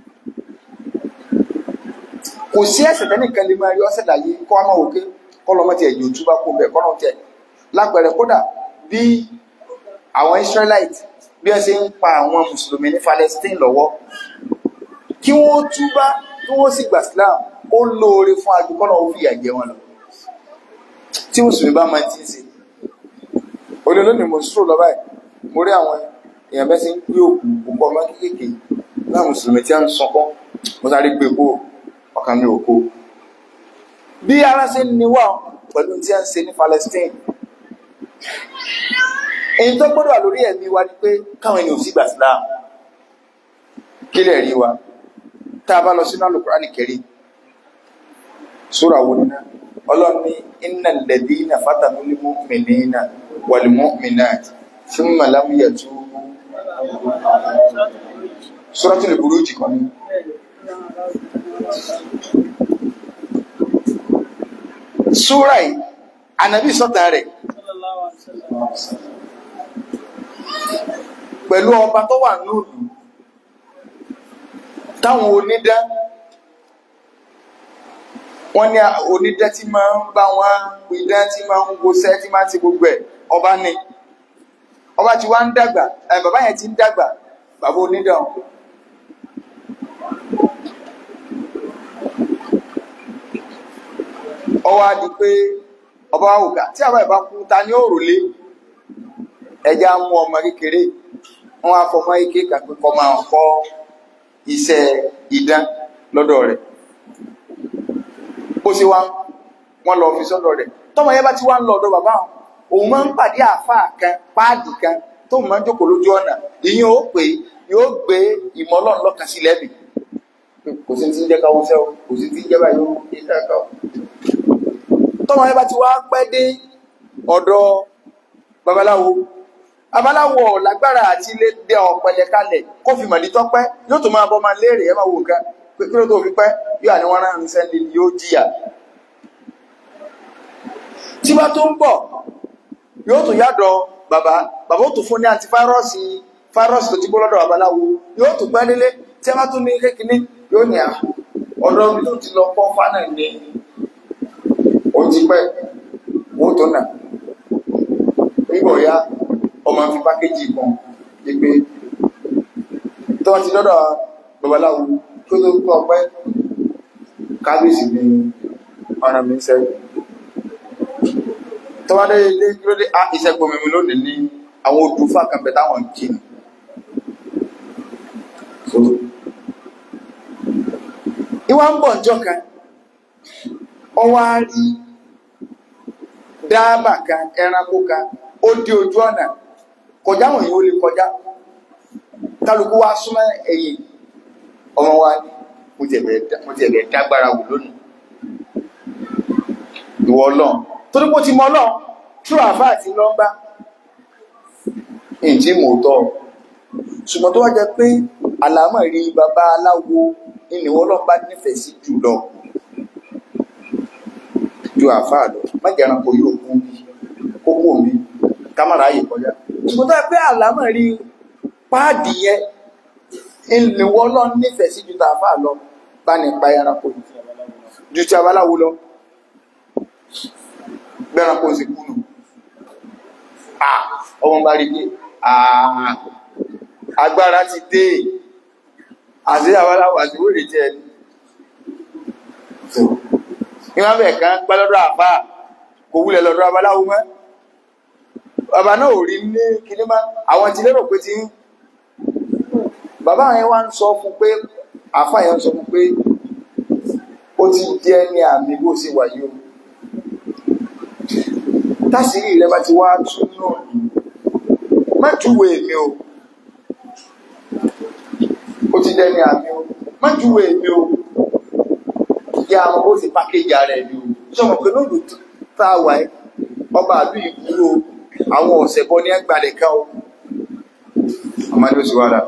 kò sí ẹ̀ṣẹ̀ tẹ́nìkan lè máa rí ọ́sẹ̀ láyé kọ́ ọmọ òkè kọ́lọ́mọ tiẹ̀ yóò túbá kó bẹ́ẹ̀ kọ́lọ́mọ tiẹ̀ lápẹẹrẹ kódà bí àwọn Israelite bí wọ́n ṣe ń pa àwọn mùsùlùmí ní Palestine lọ́wọ́ kí wọ́n túbá kí wọ́n sì gbà Islam ó lóore fún adúgbọ́nà ó fìyà jẹ wọn lọ tí mùsùlùmí bá máa ti ń ṣe olè lónìí mo sùúrù lọ báyìí mo rí àwọn èèyàn bẹ́ẹ̀ sí ń gbé òkú òkú ọmọ kéékèèké náà mùsùlùmí tí a ń sọkọ́ mo sáré gbé kó ọkàn mi ò kó bí ara ṣe ń niwá pẹ̀lú tí a ń ṣe ní Palestine èyí tó gbọ́dọ̀ wà lórí ẹ̀mí wa ni pé káwọn ènìyàn sì gbà síláà kí lè rí wa tá a bá lọ sínú Al-Qur'ani Karim sura wo nínú ọlọ́run ní innal ladhina fatanul mu'minina wal mu'minat thumma lam yatubu Suratul Buruj kan ní súra yìí ànábì sọ́tà rẹ̀ pẹ̀lú ọba tó wà nílùú táwọn onídá wọ́n ní onídá tí máa ń bá wọn idá tí máa ń gbóṣẹ́ tí máa ń ti gbogbo ẹ̀ ọba ní ọba tí wá ń dàgbà ẹ̀ bàbá yẹn ti ń dàgbà bàbá onídá ọ̀hún ọwọ́ á di pé ọba wa wùkà tí àwọn ìbá kú ta ní òrùlé ẹja mú ọmọ kékeré wọn á fọmọ ike kàpé kọ máa kọ́ iṣẹ́ idán lọ́dọ̀ rẹ̀ bó ṣe wá wọn lọ fi sọ́dọ̀ rẹ̀ tọmọ yẹn bá ti wá ń lọ ọ̀dọ̀ bàbá wọn òun máa ń pàdé àáfàá kan páàdì kan tó máa ń jókòó lójú ọ̀nà ìyẹn ó pè yóò gbé ìmọ̀ ọlọ́run lọ́kàn sí lẹ́bi kò sí ti ń jẹ́ káwọn sẹ́wọ̀ kò sí ti ń jẹ́ báyìí ó ń jẹ́ káwọn tọ́mọ ẹ bá ti wá pẹ́ dé ọ̀dọ̀ babaláwo babaláwo lágbára àti ilé dẹ ọ̀pẹ̀lẹ̀ kalẹ̀ kó fi màdí tọ́pẹ́ yóò tó máa bọ́ máa léèrè ẹ máa wò nǹkan pé kí ló tó fi pẹ́ yóò àní wọn rán sẹ́ni yóò jìyà tí bá tó ń bọ̀ yóò tó yàdọ̀ bàbá bàbá ó tó fún ní antifáírọ́ọ̀sì fáírọ́ọ̀sì tó ti bọ́ lọ́dọ̀ babaláwo yóò tó pẹ́ délé tí a bá tún ní kékeré yóò ní à ọ̀dọ̀ mi tó ti lọ pọ́ fánà ní ó ti pẹ́ wọ́n tó nà nígbò ya ọmọ fi pákéjì kan gbígbé tó wọ́n ti lọ́dọ̀ babaláwo tó tó kọ́ pẹ́ kábíyèsí ní ọ̀nà mi sẹ́yìn tó wá dé ilé kí dé á ìṣẹ́gun mímu lónìí ní àwọn odò fàkànbẹ táwọn kì ní ìwà ń bọ̀ ọjọ́ kan ọwá rí dáàbà kan ẹranko kan ó dé ojú ọ̀nà kọjá wọn yìí ó lè kọjá kálukú wá súnmọ́ ẹ̀yìn ọmọ wa ní mo ti ẹ̀bẹ̀ dágbára wò lónìí ìwọ ọlọ́run torí pé ó ti mọ ọlọ́run tú àfá àti lọ́mbá ìjí mò tọ́ ṣùgbọ́n tó wá jẹ pé àlámọ̀ rí bàbá aláwo ìníwọ́ ọlọ́pàá nífẹ̀ẹ́ sí jùlọ ju àfáà lọ májẹ̀ ẹranko yóò kú bí kókó mi kámàrà ayè kọjá ṣùgbọ́n tó pé àlámọ̀ rí páàdì yẹn ìlúwọ́ lọ nífẹ̀ẹ́ sí ju tàfáà lọ bá ní pa ẹranko ju ti abaláwo lọ gbẹ́ranko sì kúnnù ọmọ bá rí pé agbára ti dé àti abaláwo àti wèrè jẹ́ ẹni ìwọ́n bẹ̀ kan pẹ́ lọ́dọ̀ àfá kò wúlẹ̀ lọ́dọ̀ abaláwo mọ́ bàbá náà ò rí ní kíní má àwọn ti lérò pé ti ń bàbá yẹn wá ń sọ fún pé àfá yẹn ń sọ fún pé ó ti jẹ́ ní àmì bó ṣe wà yìí o tásìrí rẹ bá ti wá tún náà ní má júwe mi o ó ti jẹ́ ní àmì o má júwe mi o kí a mọ bó ti pákéjì ara ẹni o sọmọ pé lóòlù tá a wà ẹ ọba àlú ìkúrò àwọn ọ̀sẹ̀ bọ́ ní ẹgbàlẹ̀ ká o àmàlẹ́ òsì wàrà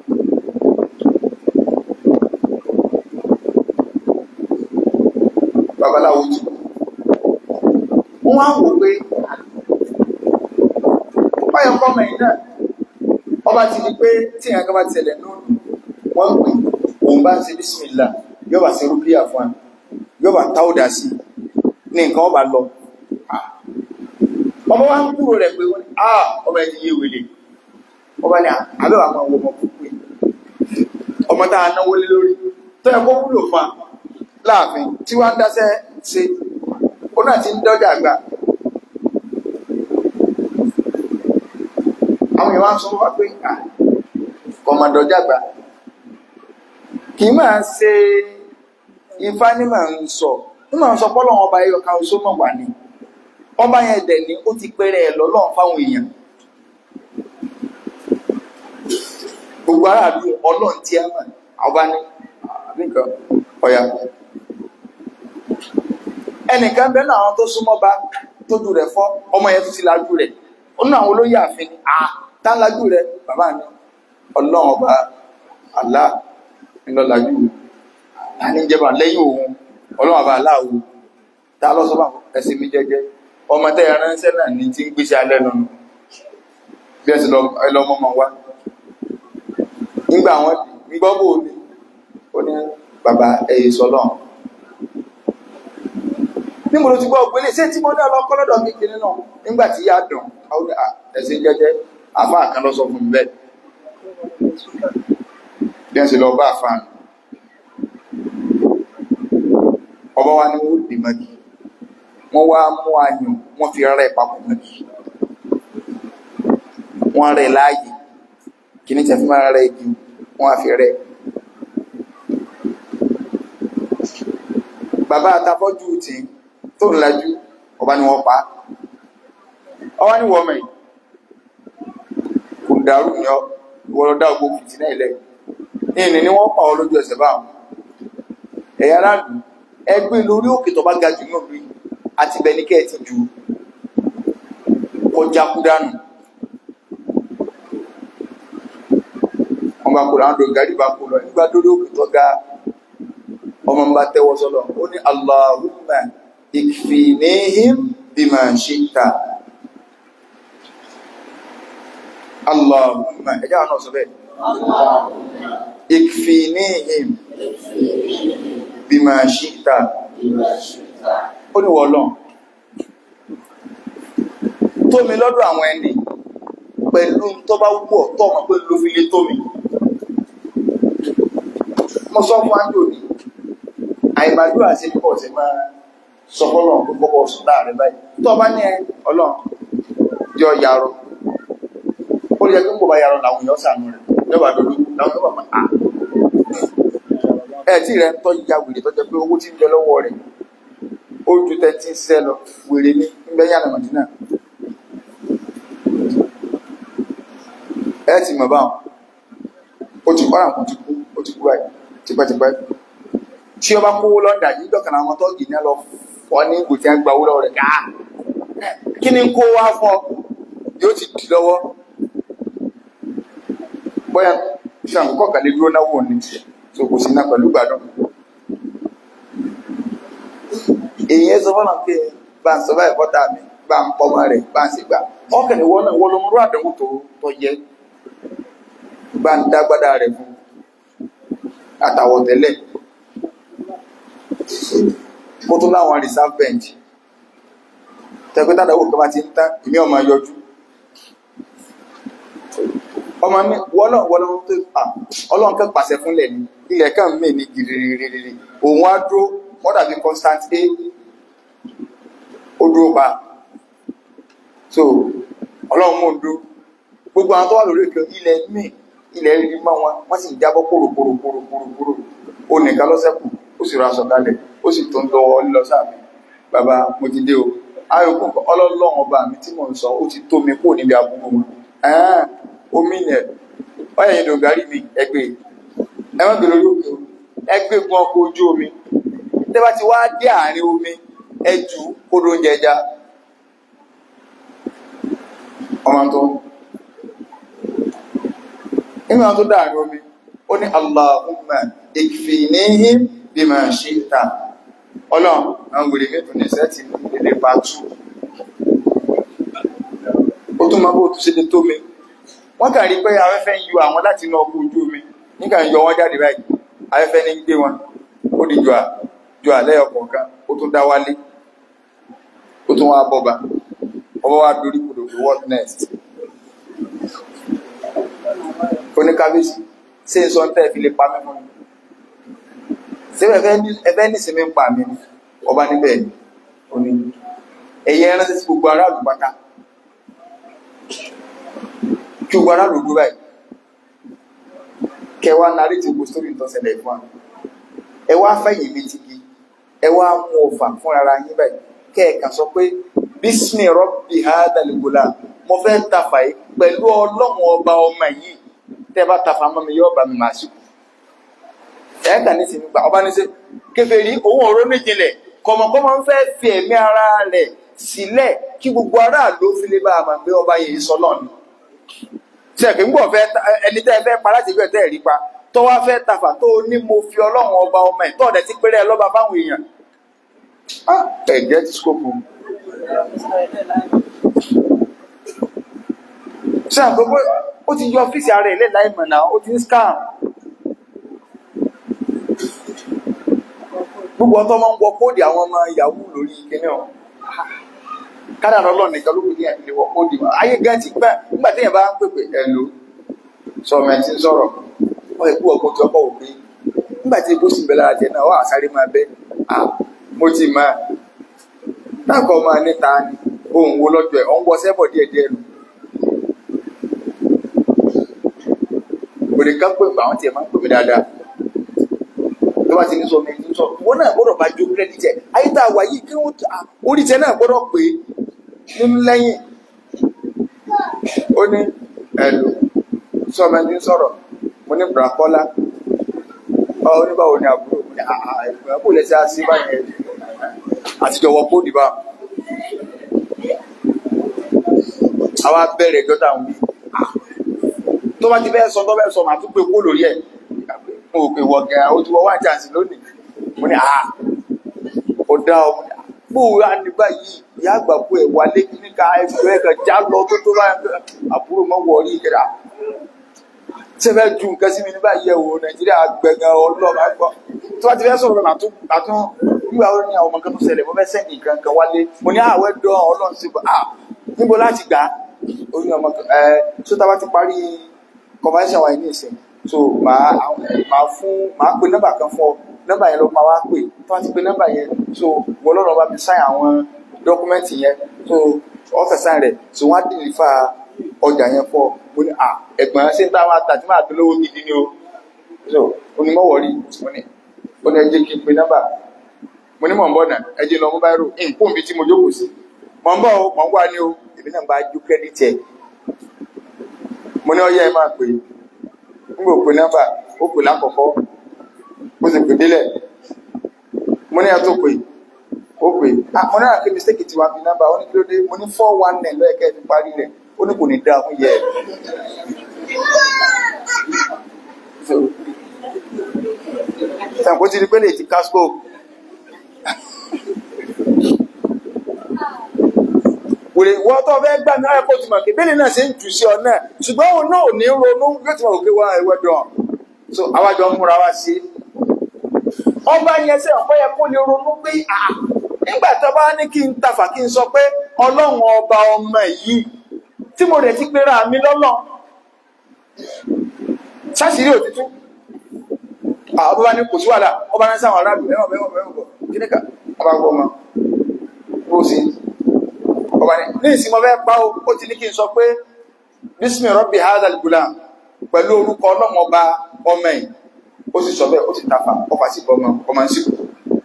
babaláwo jù wọ́n á wò pé báyọ̀ kọ́mọ̀ yìí náà ọba ti di pé tí ìyàn kan bá ti ṣẹlẹ̀ náà wọ́n pè òun bá ń ṣe bísímìlá yóò bá ṣe rúkìá fún wa yóò bá táwọ́dà sí ní nǹkan ọba lọ ọmọ wa ń kúrò rẹ̀ pé wọ́n ní ah ọmọ ẹni yé wèlé ọba ní àbẹ́wà máa wọ ọmọ púpọ̀ ọmọ tá a náwó lé lórí tó yẹ kó wúlò fún wa láàfin tí wọ́n ń dáṣẹ́ ṣe ó náà ti ń dọ́jà gbà àwọn èèyàn wá ń sọ wá pé à kọmọdọ̀ jàgbà kì í máa ṣe ifá ní màá ń sọ ní màá ń sọ pọ́lọ́ ọba ẹyọ kan oṣó mọ̀ wà ní ọba yẹn dẹ̀ ní ó ti pẹ́rẹ́ ẹ̀ lọ́lọ́run fáwọn èèyàn gbogbo aráàlú ọlọ́run tí a mọ̀ ọba ní nìkan ọ̀yà ẹnìkan bẹ́ẹ̀ náà àwọn tó súnmọ́ bá tójú rẹ̀ fọ́ ọmọ yẹn tó ti lajú rẹ̀ ó ní àwọn olóyè àfin ni à tá ń lajú rẹ̀ bàbá mi ọlọ́run ọba àlá ńlọ́lajú ta ní jẹba lẹ́yìn òun ọlọ́run ọba àlá òun ta lọ sọ́bà ẹ̀sìn mi jẹ́jẹ́ ọmọ tẹ́ ẹ̀ránṣẹ́ náà ní tí ń gbéṣẹ́ alẹ́ lọ́nu bí ẹ ti lọ ẹlọ́mọ mọ wá nígbà wọn gbọ́ bò ní ó ní bàbá ẹ̀yẹ sọlọ́run ní mo ló ti gbọ́ ògbélé ṣé tí mo ní ọlọ́kọ́ lọ́dọ̀ mi kìíní náà nígbà tí yá dùn àwọn ẹ̀sìn jẹ́jẹ́ àfáà kan lọ sọ fún mi bẹ́ẹ̀ bí wọ́n ṣe lọ bá àfáà nù ọba wa ni wọ́n dì mọ́gì wọ́n wá mú ayùn wọ́n fi rẹ̀ papọ̀ mọ́gì wọ́n rẹ̀ láàyè kìíní tẹ̀ fi máa rẹ̀ igi wọ́n á fi rẹ̀ bàbá àtàfọ́jú tì í tó ń lajú ọba ni wọ́n pa ọwá ní wọ́n mẹ́ kò dàrú ní ọ ìwọ́n dá ogbó fìtí náà ilẹ̀ ìní ni wọ́n pa ọ lójú ẹsẹ̀ báwọn ẹ̀yà aráàlú ẹgbẹ́ lórí òkè tó bá ga jù náà rí àti bẹni kẹ́ ẹ ti ju kọjá kú dànù wọ́n bá kó láwọn dògárì bá kó lọ nígbà lórí òkè tó ga ọmọ ń bá tẹ́wọ́ sọ́lọ̀ ó ní Allahumma ikfinihim bima shi'ta Allahumma ẹjá náà sọ bẹ́ẹ̀ ikfinihim bima shi'ta ó ní wọ́lọ́n tómi lọ́dọ̀ àwọn ẹni pẹ̀lú tó bá wúwọ̀ tó ọmọ pé ló fi lé tómi mo sọ fún ájò ní àìmàdúrà sí pọ̀ sí máa sọ fọ́lọ̀ tó kọ́kọ́ sùn láàrin báyìí tó bá ní ẹ ọlọ́run jọ yàrọ ó lè jẹ́ pé kò bá yàrọ làwọn èèyàn sànú rẹ̀ lọ́wọ́ àdọ́dọ́ làwọn èèyàn bá máa ẹ̀ tí rẹ̀ ń tọ́ ya wèrè tó jẹ́ pé owó tí ń jẹ lọ́wọ́ rẹ̀ ó ju tẹ́tí sẹ́ lọ wèrè ní gbẹ́yà nà màdínà ẹ ti mọ̀ báwọn ó ti kọ́ra kò ti kú ó ti kú báyìí tipẹ́tipẹ́ tí ọba kówó lọ́dà yìí dọ̀kan àwọn tọ́gì ní lọ fọ́ ní ìgò tí a gba owó lọ́wọ́ rẹ̀ káà kí ni kó wá fọ́ yóò ti dì lọ́wọ́ bóyá ṣàǹkọ́ kàlẹ́ dúró náwó ní so kò sí náà pẹ̀lú gbádùn èyí ẹ sọ fọ́nà pé bá ń sọ báyìí bọ́tà mi bá ń pọ́mọ rẹ̀ bá ń sì gbà ọkàn ìwọ náà wọ́n ló mú àdánwò tó tó yẹ bá ń dágbádá rẹ̀ fún àtàwọ̀ tẹ́lẹ̀ kó tó láwọn reserve bench tẹ́gbẹ́ tàdáwò kan bá ti ń tán ìmí ọmọ yọjú ọmọ ní wọ́lọ̀ wọ́lọ̀ tó ọlọ́run kẹ́ pàṣẹ fúnlẹ̀ ní ilẹ̀ kan mí ní gìrìrìrìrì òun á dúró wọ́n dàbí constant a ó dúró pa so ọlọ́run mú un dúró gbogbo àwọn tó wà lórí ìkẹ́ ilẹ̀ mí ilẹ̀ rí mọ́ wọn wọ́n sì jábọ́ kòròkòròkòròkòrò ó nìkan lọ́sẹ̀kù ó sì ra aṣọ kalẹ̀ ó sì tó ń lọ́wọ́ lílọ sáàmì bàbá mo ti dé o ayọ̀kùn ọlọ́lọ́run ọba mi tí mò ń sọ ó ti tó mi kúrò níbi àbúrò wọn ẹ̀ẹ́n omi nẹ̀ ọ̀yẹ̀ yìí dògárí mi ẹgbẹ́ ẹ̀wọ̀n gbèrò yóò kí o ẹgbẹ́ gun ọkọ̀ ojú omi tẹ́bá ti wá dé àárín omi ẹjù kódó oúnjẹ ẹja ọmọ tó nígbà tó dá àárín omi ó ní Allahumma ikfinihim bima shi'ta ọlọ́run àwọn wèrè mẹ́tò ní sẹ́ẹ̀tì ilé pàtó ó tún máa bó tó ṣe lè tó mi wọ́n kàn rí pé afẹ́fẹ́ ń yọ àwọn láti inú ọkọ̀ ojú omi nígbà ń yọ wọ́n jáde báyìí afẹ́fẹ́ ní gbé wọn ó di jọ jọ àlẹ́ ọkọ̀ọ̀kan ó tún dá wálé ó tún wá bọ́ba ọba wa dorí kodò pé what next oníkábíyèsí ṣé n sọ ń tẹ́ fi lè pa mí fún mi ṣé ẹfẹ́ nísìnyí ń pa mí ni ọba níbẹ̀ ni ó ní ẹ̀yẹ ránṣẹ́ sí gbogbo aráàlú pátá kí gbogbo aráàlú dúró báyìí kẹwàá narí ti gbogbo sórí nǹkan ṣẹlẹ̀ fún wa ẹ wá fẹ̀yìn létí gi ẹ wá mú ọfà fún ara yín báyìí kẹ́ẹ̀kan sọ pé bísmì rọ́bì hádàlùgbòlà mo fẹ́ tafà yìí pẹ̀lú ọlọ́run ọba ọmọ yìí tẹ́ bá tafà mọ́ mi yóò bá mi máa ṣùkú ẹ̀ẹ́kà ní sinmi gbà ọba ní sẹ́ kèfèrí òun ọ̀rọ̀ méjìlẹ̀ kọ̀mọ̀kọ́mọ ń fẹ́ fi ẹ̀mí ara rẹ̀ sílẹ̀ kí gbogbo aráàlú fi lè bá a máa gbé ọba yìí sọ náà ni sẹ́ẹ̀kì ń gbọ́ fẹ́ ẹni tẹ́ ẹ fẹ́ pa láti gbẹ̀ tẹ́ ẹ̀ rí pa tó wá fẹ́ tafà tó ní mo fi ọlọ́run ọba ọmọ ẹ̀ tọ́ọ̀dẹ̀ ti péré ẹ lọ́ba fáwọn èèyàn ẹ̀jẹ̀ ti skópù ṣe àgbogbo ó ti yọ ọ́fíìsì ara ẹ̀ lẹ́la ìmọ̀ náà ó ti ń scam gbogbo ọtọ́ máa ń wọ kóòdì àwọn ọmọ yahoo lórí kíní ọ̀ kádàrá ọlọ́run nìkan ló kù ní ẹ̀mí wọ kóòdì wọn ayé gan ti gbà nígbà tí èèyàn bá ń pèpè ẹ̀ lò sọ̀rọ̀ ẹ̀ ti ń sọ̀rọ̀ ọ ẹ̀kú ọkọ̀ tí ọkọ̀ òpin nígbà tí ebó sì bẹ̀ lára jẹ náà ọ àsáré máa bẹ́ à mo ti máa náà kọ́ máa níta ni ohun wo lọ́jọ́ ẹ̀ ọ̀ ń wọ sẹ́bọ̀ díẹ̀díẹ̀ nù òde ká pè pé àwọn tiẹ̀ máa ń pè mí dáadáa tó bá ti ní sọ mi ní sọ wọn náà gbọ́dọ̀ bá jó kírẹ́dìtì ẹ̀ ayé tá a wà yìí kí wọ́n orí tiẹ̀ náà gbọ́dọ̀ pé nínú lẹ́yìn ó ní ẹ̀lò sọ mi ní sọ̀rọ̀ mo ní bùràkọ́lá ọ oníbàwò ni àbúrò mo ní àbúrò lẹ́sẹ̀ á sí báyẹn àtijọ́ wọ kóòdì bá àwa bẹ̀rẹ̀ ẹjọ́ táwọn wí tó bá ti fẹ́ sọ tó fẹ́ sọ màá tún pé kó lórí ẹ̀ mo rò pé wọ gẹ̀ ó ti wọ wá jàǹsì lónìí mo ní àá ó dá ọ mo ní gbòòrò àníbá yìí ìyá àgbà kú ẹ̀ wálé níka ẹgbẹ́ ẹ̀ kan já lọ tó tó bá àbúrò mọ́ wọ orí ìkẹdà ṣé fẹ́ ju nǹkan sí mi ní báyìí ẹ̀ wò nàìjíríà gbẹ̀ngàn ọlọ́ọ̀bá gbọ́ tó bá ti fẹ́ sọ̀rọ̀ màá tún màá tún nígbà wo ni àwọn ọmọ kan tó ṣẹlẹ̀ mo fẹ́ sẹ́ǹdì nǹkan kan wálé mo ní àwẹ̀ dán ọlọ́run sí ah níbo láti gbà á orí ọmọ ẹ tó tá a bá ti parí convention wa ní ìsìn so màá màá fún màá pe nọ́mbà kan fún ọ nọ́mbà yẹn ló máa wá pè tó bá ti pe nọ́mbà yẹn so wọ́n lọ́rọ̀ bá mi sáyìn àwọn dọ́kúmẹ́ǹtì yẹn so ọ́fẹ̀ sáyìn rẹ̀ so wọ́n á dìlì fa ọjà yẹn fọ́ mo ní à ẹ̀gbọ́n ṣé ń tá máa tà tí máa tó lówó gidi ni o so onímọ̀wọ́rí mo ní ó ní ẹ jẹ́ kí n pe nọ́mbà mo ní mọ̀ ń bọ̀ náà ẹ jẹ́ lọ mú báyìí rò nǹkó mi tí mo jókòó sí mọ̀ ń bọ̀ o mọ̀ ń wá ní o èmi náà bá ju kẹ́díìtì ẹ̀ mo ní ọyẹ́ ẹ máa pè ń gbò pé nọ́mbà ó pè lákọ̀ọ́kọ́ ó sì pè délẹ̀ mo ní ẹ tó pè ó pè ah mo náà kí mistake ti wá fi nọ́mbà ó ní kí ló dé mo ní four one nine lọ́yẹ̀ kẹ́ ẹ fi parí rẹ̀ ó ní kò ní dáa fún yẹ ẹ. sàǹkó ti di pé lè ti casco wèrè wọ́n tó fẹ́ gbà náà ẹ̀kọ́ tó mọ̀ kí bẹ́ẹ̀ náà ṣe ń jù sí ọ náà ṣùgbọ́n òun náà ò ní ronú yóò ti mọ̀ òkè wá ẹ̀wẹ̀ dán so àwájọ ń múra wá sí ọba yẹn sẹ́ ọ̀pọ̀ yẹ kó lè ronú pé à nígbà tó bá ní kí n tafà kí n sọ pé ọlọ́run ọba ọmọ yìí tí mo rẹ̀ ti pera mi lọ́lọ́ sáṣìírí òtítú ọba bá ní kò sí wàhálà ọba ní sáwọn aráàlú ẹ̀wọ̀n mẹ́wọ̀n mẹ́wọ̀n bọ̀ kí ní ká ọba gbọ́ ọmọ bó ṣe ọba ní ní ìsinmi ọbẹ̀ pa ó ó ti ní kí n sọ pé bísmì rọ́bì hadal gulam pẹ̀lú orúkọ ọlọ́mọ ọba ọmọ ẹ̀ ó sì sọ bẹ́ẹ̀ ó sì tafa ọfà sí ọmọ ọmọ ń sìnkú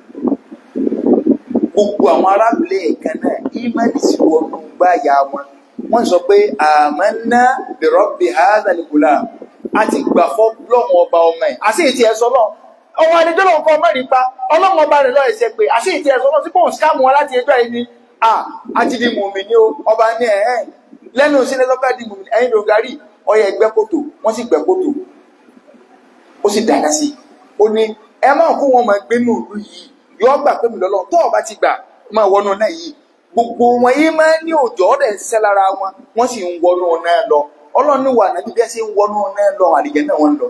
gbogbo àwọn arábìnrin ẹ̀kan náà ìmọ̀lì sí wọnú gbáyà wọn wọ́n sọ pé amanna bi rọ́bì hadal gulam a ti gbà fọ́ lọ́mọ ọba ọmọ ẹ̀ àti ìtì ẹ̀sọ́ náà ọmọ adijọ́ lọ́wọ́ kọ́ mẹ́rin pa ọlọ́mọ ọba rẹ̀ lọ́ọ̀ ẹ̀sẹ̀ pé àti ìtì ẹ̀sọ́ náà sí pọ̀ ń skáàmù wọn láti ẹjọ́ ẹni ah àti di mùmí ní o ọba ní ẹ̀ ẹ́ lẹ́nu sílẹ̀ lọ́pẹ́ di mùmí ẹ̀yìn dògárì ọyẹ ẹgbẹ́ kòtò wọ́n sì gbẹ́ kòtò ó sì dáná sí i ó ní ẹ máa kó wọn máa gbé ní òru yìí yọ gbà pé mi lọ́lọ́ tó ọba ti gbà máa wọnú náà yìí gbogbo wọn yìí máa ní òjò ọ̀rẹ́ ń ṣiṣẹ́ lára wọn wọ́n sì ń wọnú náà lọ ọlọ́run wà náà bí ẹ ṣe ń wọnú náà lọ àlìjẹ náà wọ́n lọ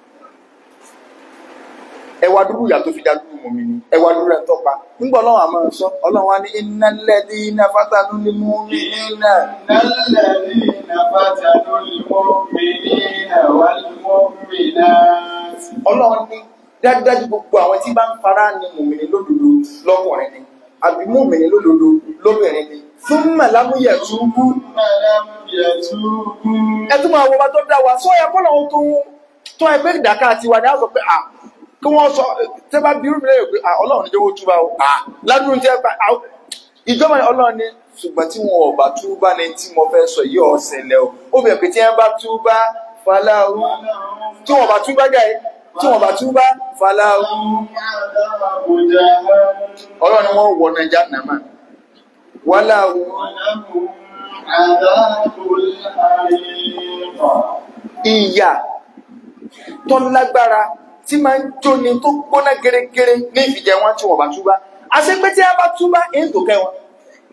ẹwà dúró yà tó fi dá dúró mọ̀mí ni ẹwà dúró ẹ̀ tọ́pa nígbà ọlọ́run àmọ́ sọ ọlọ́run wa ní iná lẹ́dí iná fátánú ní mú mi nínà. الذين فتنوا المؤمنين والمؤمنات ọlọ́run ní dájúdájú gbogbo àwọn tí bá ń fara ní mùmìnì lódodo lọ́kùnrin ni àbí mùmìnì lódodo lóbìnrin ni fún mẹ̀lámúyẹ̀ túbú فلم يتوبوا ẹ tún máa wo bá tó dá wa sọ yẹ kọ́ lọ́wọ́ tó tó ẹgbẹ́ ìdáká àti wà ní àzọ pé à kí wọ́n sọ tẹ́ bá bí rúbi lẹ́yìn pé à ọlọ́run ní jẹ́wọ́ túbá o à ládùúgbò tí ẹ bá à ìjọba ni ọlọ́run ní ṣùgbọ́n tí wọn ò bá túbá ní tí mo fẹ́ sọ yìí ọ̀sẹ̀lẹ̀ o ó bẹ̀rẹ̀ pé tí ẹ bá túbá faláwo tí wọn bá túbá jáde tí wọn bá túbá faláwo لهم عذاب جهنم ọlọ́run ni wọ́n wọ nàìjà nàmà wàláwo ولهم عذاب الحريق ìyà tó lágbára tí máa ń jóni tó gbóná gẹ́rẹ́gẹ́rẹ́ ní ìfìjẹ wọn tí wọ́n bá túbá àṣẹ pé tí a bá túbá èyí tó kẹ́ wọn.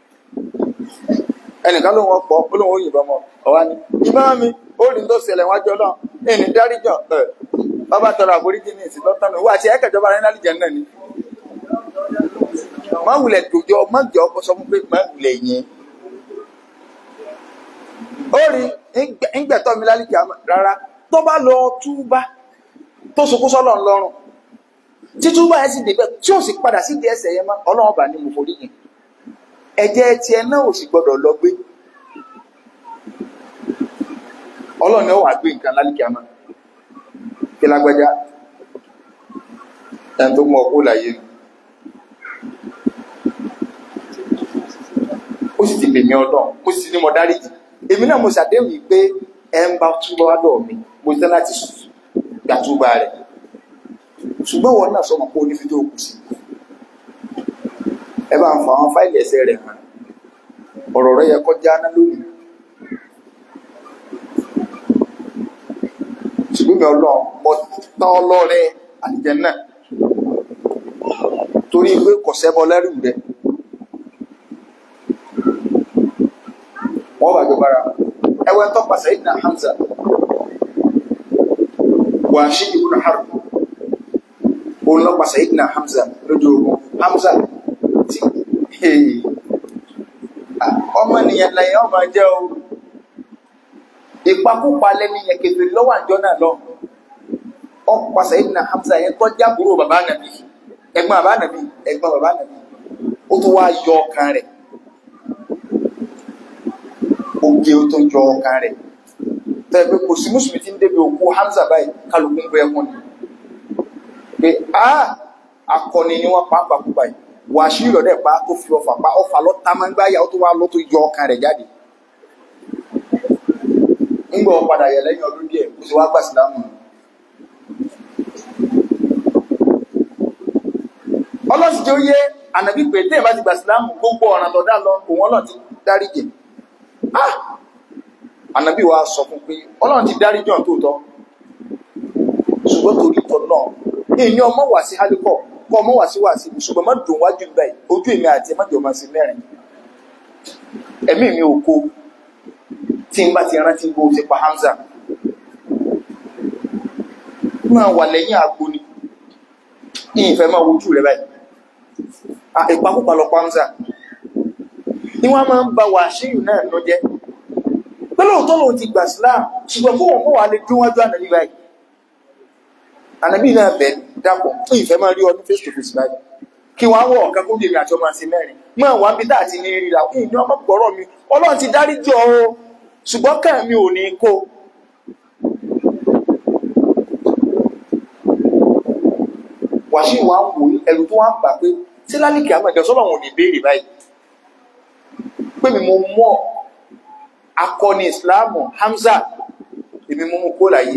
ẹnìkan ló wọn pọ̀ ó lóun ó yìnbọn mọ́ ọ̀wá ni ìbọn mi ó rí tó ṣẹlẹ̀ wájú ọlọ́run ẹni dáríjọ ẹ bàbá tọrọ àforíjì ní ìsìn lọ́tàn náà wà á ti ẹ̀kẹ́jọba rẹ̀ nálìjẹ náà ni. má wulẹ̀ dòjọ́ má jọ ọkọ sọ fún pé má wulẹ̀ yẹn. ó rí ìgbẹ̀tọ́ mi lálìkì àmọ́ rárá tó bá lọ túbá tó sunkún sọ́lọ̀ ńlọ́rùn tí túbá ẹ̀ sì débẹ̀ tí ó sì padà sí di ẹsẹ̀ yẹn mọ́ ọlọ́run bá ní mo forí yẹn ẹ̀jẹ̀ tiẹ̀ náà ò sì gbọ́dọ̀ lọ gbé ọlọ́run ni ó wà gbé nǹkan lálìkì àmọ́ kí lágbájá ẹni tó mọ ọkọ láyé ni ó sì ti bèmí ọlọ́run ó sì ti ní mo dáríjì èmi náà mo ṣàdéhùn yìí pé ẹ ń bá túbọ̀ wá lọ́ọ̀ mi mo ti tẹ́ láti gbà túbà rẹ̀ ṣùgbọ́n wọn náà sọmọ pé onífi tó kù sí ẹ bá ń fa àwọn fáìlì ẹsẹ̀ rẹ̀ hàn ọ̀rọ̀ rẹ̀ yẹ kọjá ná lónìí ṣùgbọ́n mi ọlọ́run mo tán ọlọ́rẹ̀ àtijọ́ náà torí pé kò sẹ́bọ lẹ́rù rẹ̀ wọ́n bá jọba ẹwẹ́ tó pàṣẹ ìdìnnà Hamza wà ṣí ibùdó Harb òun lọ pàṣẹ ìdìnnà Hamza lójú ogun Hamza tí ọmọ nìyẹn lẹ́yìn ọmọ jẹ́ o ìpakúpa lẹ́ni yẹn kẹfẹ́ lọ́wọ́ àjọ náà lọ ọ pàṣẹ ìdìnnà Hamza yẹn tó jábúrò bàbá nàbí ẹ̀gbọ́n bàbá nàbí ẹ̀gbọ́n bàbá nàbí ó tún wá yọ ọkàn rẹ̀ oge ó tó jọ ọkàn rẹ̀ tẹ́ pé kò sí mùsùlùmí tí ń débi òkú Hamza báyìí kálukú ń bẹ ẹkún ni pé a akọni ni wọ́n pa pàkó báyìí wàásù ìrọ̀lẹ́ pa tó fi ọfà pa ọfà lọ tá máa ń gbáyà ó tó wá lọ tó yọ ọkàn rẹ̀ jáde ńgbà wọn padà yẹ lẹ́yìn ọdún díẹ̀ kó sì wá gbà sílámù ọlọ́sìn tí ó yé ànàbí pé téèyàn bá ti gbà sílámù gbogbo ọ̀ràn tó dá lọ òun ọlọ́run ti dáríjì ah ànàbí wa sọ fún pé ọlọ́run ti dárí jọ̀ tó tọ́ ṣùgbọ́n torí tọ́ náà èyí ọmọ wà sí hálíkọ̀ kọ́ ọmọ wà sí wà sí ṣùgbọ́n má dùn wájú báyìí ojú èmi àti ẹmọ́jọ máa sí mẹ́rin ẹ̀mí mi ò kó tí n bá ti rántí bó ti pa Hamza máa wà lẹ́yìn àgbo ni ìfẹ́ máa wojú rẹ̀ báyìí ìpakúpa lọ pa Hamza ni wọ́n máa ń ba wàṣíù náà lọ jẹ́ pẹ́lú òótọ́ lòun ti gbà síláà ṣùgbọ́n fún wọn mọ́ wà lè dún wájú ànàbí báyìí ànàbí náà bẹ̀ dápọ̀ fún ìfẹ́ máa rí ọdún face to face báyìí kí wọ́n á wọ̀ ọ̀kan kó bèèrè àti ọmọ àti mẹ́rin máa wà bí táà ti ní ríra fún ìní ọmọ gbọ́rọ̀ mi ọlọ́run ti dárí jọ o ṣùgbọ́n kàn mi ò ní kó wàṣíù wa ń wò ẹrù tó wá ń bà pé tí lálìkì àmọ́ ìjọ sọ́lọ́run ò ní béèrè báyìí pé mi mo mọ́ akọni ìsìláàmù Hamza èmi mú mú kó láyé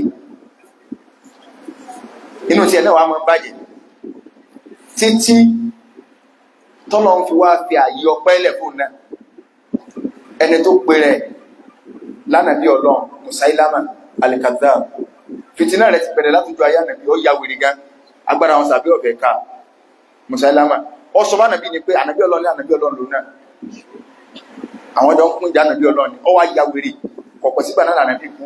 inú tí ẹ̀nà wà mọ́ bàjẹ́ títí tọ́lọ ń fi wá fi àyí ọpẹ́ ilẹ̀ fún náà ẹni tó pè rẹ̀ lánàbí ọlọ́run Musailama alikadab fìtínà rẹ̀ ti bẹ̀rẹ̀ látọjú ayé ànàbí ó ya wèrè gan agbára wọn sàbí ọ̀bẹ̀ ká Musailama ọ sọ bá nàbí ni pé ànàbí ọlọ́run ní ànàbí ọlọ́run lónà àwọn ọjọ́ ń kún ìjà nàbí ọlọ́ni ọ wá ya wèrè kọ̀pọ̀ sígbà náà nàbí kú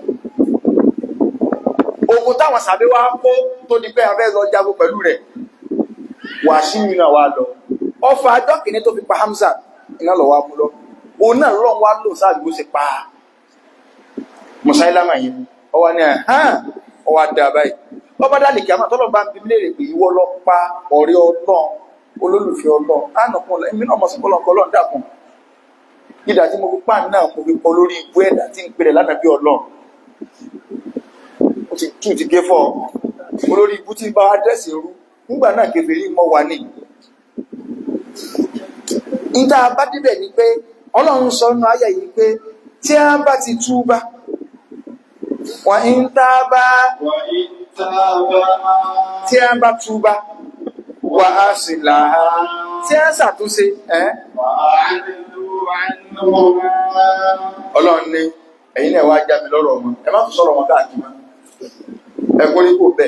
ogun táwọn sàbí wá kó tó di pé abẹ́ lọ jago pẹ̀lú rẹ̀ wà síyìn náà wá lọ ọfà ajọ́ kìíní tó fi pa Hamza iná lọ wá mú lọ òun náà lọ́n wá lò sáà bó ṣe pa Musailama yìí ọ wá ní ẹ̀hán ọ wá dá báyìí ọba dálì kí a máa tọ́lọ̀ bá ń bí léèrè pé ìwọ lọ pa ọ̀rẹ́ ọlọ́run olólùfẹ́ ọlọ́run á nà kún ọ èmi náà mọ̀ sí kọ́lọ́nkọ́ ọlọ́run dàkún ìdá tí mo fi pàà náà mo fi pọ̀ lórí ibú ẹ̀dá tí ń pèrè lánàá bí ọlọ́run ó ti tú ti gé fọ́ mo lórí ibú tí bá wá dẹ́sì rú nígbà náà kèfèrí mọ́ wà ní ìta bá débẹ̀ ni pé ọlọ́run sọ nínú ayà yìí pé tí a bá ti túbá wà ń tá bá وإن تابا tí a bá túbá wà á sì láha tí a ṣàtúnṣe ẹ́ وأعرضوا عنهما ọlọ́run ní ẹ̀yin náà wá já mi lọ́rọ̀ wọn ẹ má tún sọ̀rọ̀ wọn káàkiri mọ́ ẹ kó ní kò bẹ́ẹ̀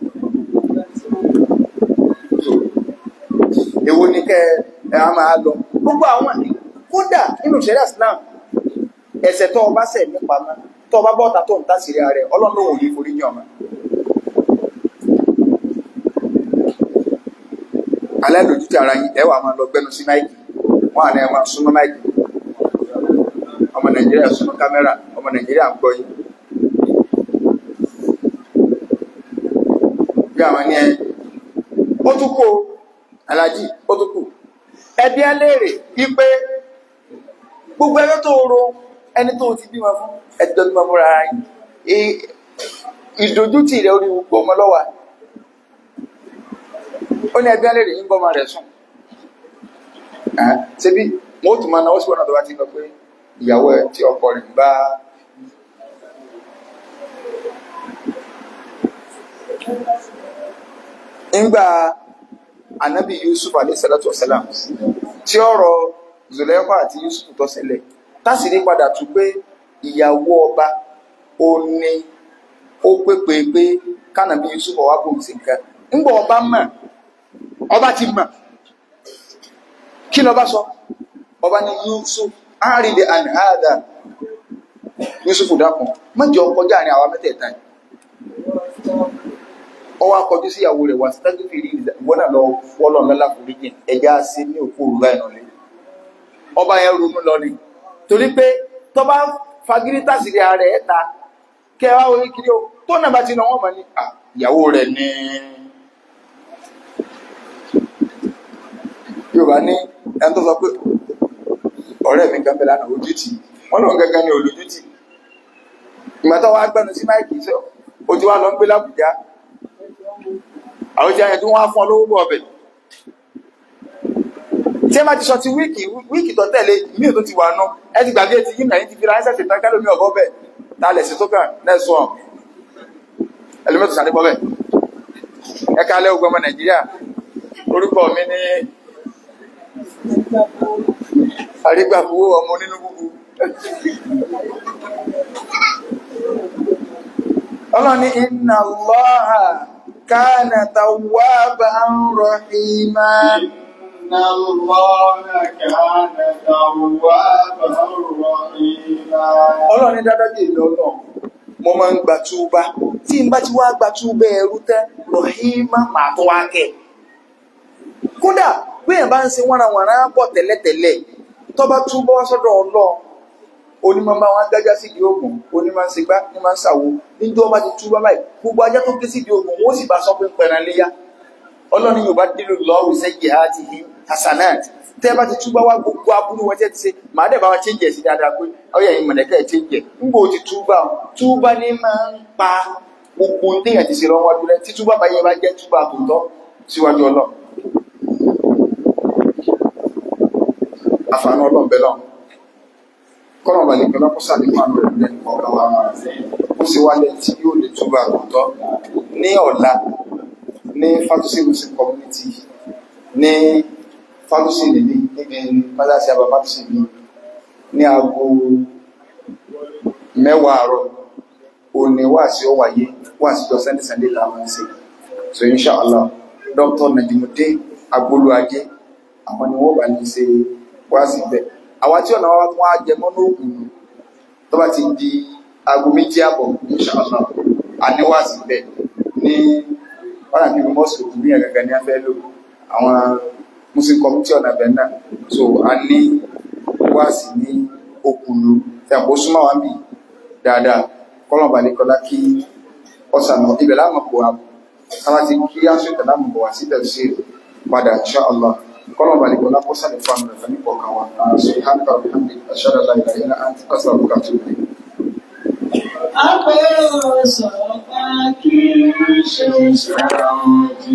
So, èwo ni kẹ ẹ á máa lọ gbogbo àwọn kódà nínú ìṣẹ̀lẹ̀ Islam ẹ̀ṣẹ̀ tó o bá ṣẹ̀ nípa mọ́ tó o bá bọ́ta tó ń tàṣírí ara rẹ̀ ọlọ́run lòun ò ní forí yàn mọ́ aládòjútì ara yín ẹ wà máa lọ gbẹnu sí máìkì wọn àná ẹ máa súnmọ́ máìkì ọmọ nàìjíríà súnmọ́ kámẹ́rà ọmọ nàìjíríà ń gbọ́ yín bí àwọn ní ẹ ó tún kú o alájì ó tún kú ẹbí ẹlẹ́rẹ̀ wípé gbogbo ẹgbẹ́ tó ro ẹni tó ti bímọ fún ẹjọ́ bímọ fúnra ara yín I- ìdójútì rẹ̀ orí gbogbo ọmọ lọ́wọ́ ó ní ẹbí ẹlẹ́rẹ̀ yín bọ́mọ rẹ̀ sùn Ẹ́, ṣebí wọn ó tún máa náwó sí wọn náà tó bá ti ń lọ pé ìyàwó ẹ tí ọkọ rẹ̀ ń bá ńgbà anabi yusuf alayhi salatu wasalam tí ọ̀rọ̀ zulekha àti yusuf tó ṣẹlẹ̀ tásìrí padà tún pé ìyàwó ọba ó ní ó pépè pé kánàbí yusuf ọwá bòun sí nǹkan ńgbà ọba mọ̀ ọba ti mọ̀ kí lọba sọ ọba ní yusuf àrídẹ àníhàdà yusuf dákun mọ́jọ kọjá àrin àwọn mẹ́tẹ̀ẹ̀ta yìí ó wá kọjú sí ìyàwó rẹ̀ wá sí tájú fèrè ìwọ́n náà lọ wọ́lọ̀ lọ́la foríjìn ẹja sí ní òkú òrùlá ìnàlẹ́ ọba yẹn ronú lọ ni torí pé tó bá fagírí tàṣírí ara ẹ̀ ta kẹ wá orí kiri o tó náà bá ti nà wọ́n mọ̀ ní "Ah, ìyàwó rẹ̀ ní yorùbá ní ẹni tó sọ pé ọ̀rẹ́ mi kan bẹ lánàá ojú tì í wọ́n lòun gẹ́gẹ́ ní olójú tì í ìgbà tó wá gbẹnu sí máìkì sọ o ti wá lọ ń gbé lábùjá àwọn tí a yẹn tí wọ́n á fún ọ lówó bọ̀ ọbẹ̀ tí ẹ má ti sọ ti wíìkì wíìkì tó tẹ̀lé mí ò tó ti wà nù ẹ ti gbàgbé ti yín nàyín ti fi ránṣẹ́ ṣètàn kẹ́lómi ọ̀bọ bẹ̀ ta lẹ̀ sí tó kàn lẹ́sùn ọ̀ ẹlòmíràn tó sàdébọ̀ bẹ̀ ẹ kálẹ̀ ogun ọmọ nàìjíríà orúkọ mi ní àrígbàfowó ọmọ onínú gbogbo ọlọ́ni inna Allaha kana tawwaban rahima إن الله كان توابا رحيما ọlọ́ni dáadáa ìlú ọlọ́run mo máa ń gba túbá tí n bá ti wá gba túbá ẹrú tẹ́ rahima màá tó wá kẹ́ kódà bẹ́ẹ̀ bá ń ṣe wọ́nrawọ̀nra bọ̀ tẹ́lẹ̀tẹ́lẹ̀ tó bá túbọ̀ wá sọ́dọ̀ ọlọ́run onímọ̀ bá wọn gájá sí ìdí ogun onímọ̀ ń segbá ní máa ń sàwó níjọ́ ọba ti túbọ̀ báyìí gbogbo ajá tó ké sí ìdí ogun wọ́n sì bá sọ pé ń pẹran léyà ọlọ́run yóò bá dínú lọ́wọ́ sẹ́yìn àti yìí hasanat tẹ́ bá ti túbọ̀ wá gbogbo aburú wọn tẹ́ ti ṣe màá dẹ̀ bá wọn change ẹ̀ sí dáadáa pé ọyọ yìí mọ̀lẹ́kẹ́ ẹ̀ change ẹ̀ ńgbò ti túbọ̀ túbọ̀ ní máa ń pa gbogbo ohun téèyàn ti ṣe lọ́wọ́ wájú rẹ̀ tí túbọ̀ bá yẹ bá jẹ́ túbọ̀ àtòtọ́ síwájú ọlọ́run àfààní ọlọ́run bẹ́ẹ̀ lọ́run kọ́nà balẹ̀ pẹ̀lú ọkọ̀ sàlékún àánú rẹ̀ lẹ́nu ọ̀gá wa ó sì wálẹ̀ tí yóò lè túbọ̀ àtòtọ́ ní ọ̀la ní fatusi muslim community ní fatusi nìbí níbi mọ́láṣí àbá fatusi bí ní aago mẹ́wàá àárọ̀ òní wà sí ó wáyé wà sí jọ sunday sunday làwọn ń ṣe so inshallah dr najimudin agbolu ajé àwọn ni wọ́n bá ní ṣe wá sí bẹ́ẹ̀ àwọn tí ọ̀nà wa wọ́n á jẹ mọ́nú òkun tó bá ti di aago méjì àbọ̀ inshallah àníwá sí bẹ́ẹ̀ ní wọ́n àti mọ́sùlù kù ní ẹ̀gẹ̀gẹ̀ ní afẹ́ lò àwọn muslim community ọ̀nà bẹ̀ náà so a ní wáàsí ní okùnlù tí a kò súnmọ́ wa bì dáadáa kọ́lọ̀ balẹ̀ kọ́lá kí ọ̀sánà ibẹ̀ láàmú kò wá káwá ti kí aṣọ ìtàn láàmú bọ̀ wá sí tẹ̀sí padà insha Allah kọ́lọ̀ balẹ̀ kọ́lá kó sálẹ̀ fún àmì rẹ̀ nípa ọ̀kan wa àṣọ ìhànkà alhamdi aṣáájú aláìlá ilá àti kásá àbúkà tó lè. Àpérò sọ̀rọ̀ kí ṣe sọ̀rọ̀ òdì.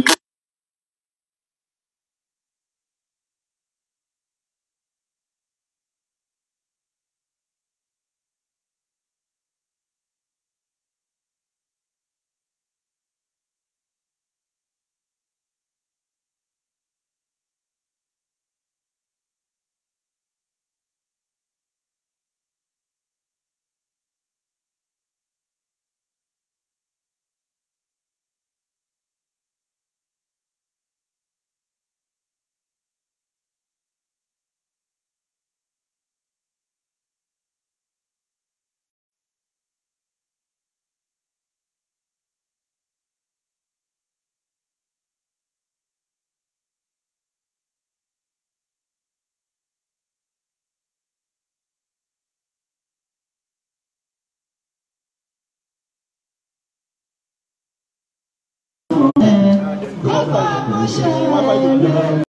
Bàbá mo ṣe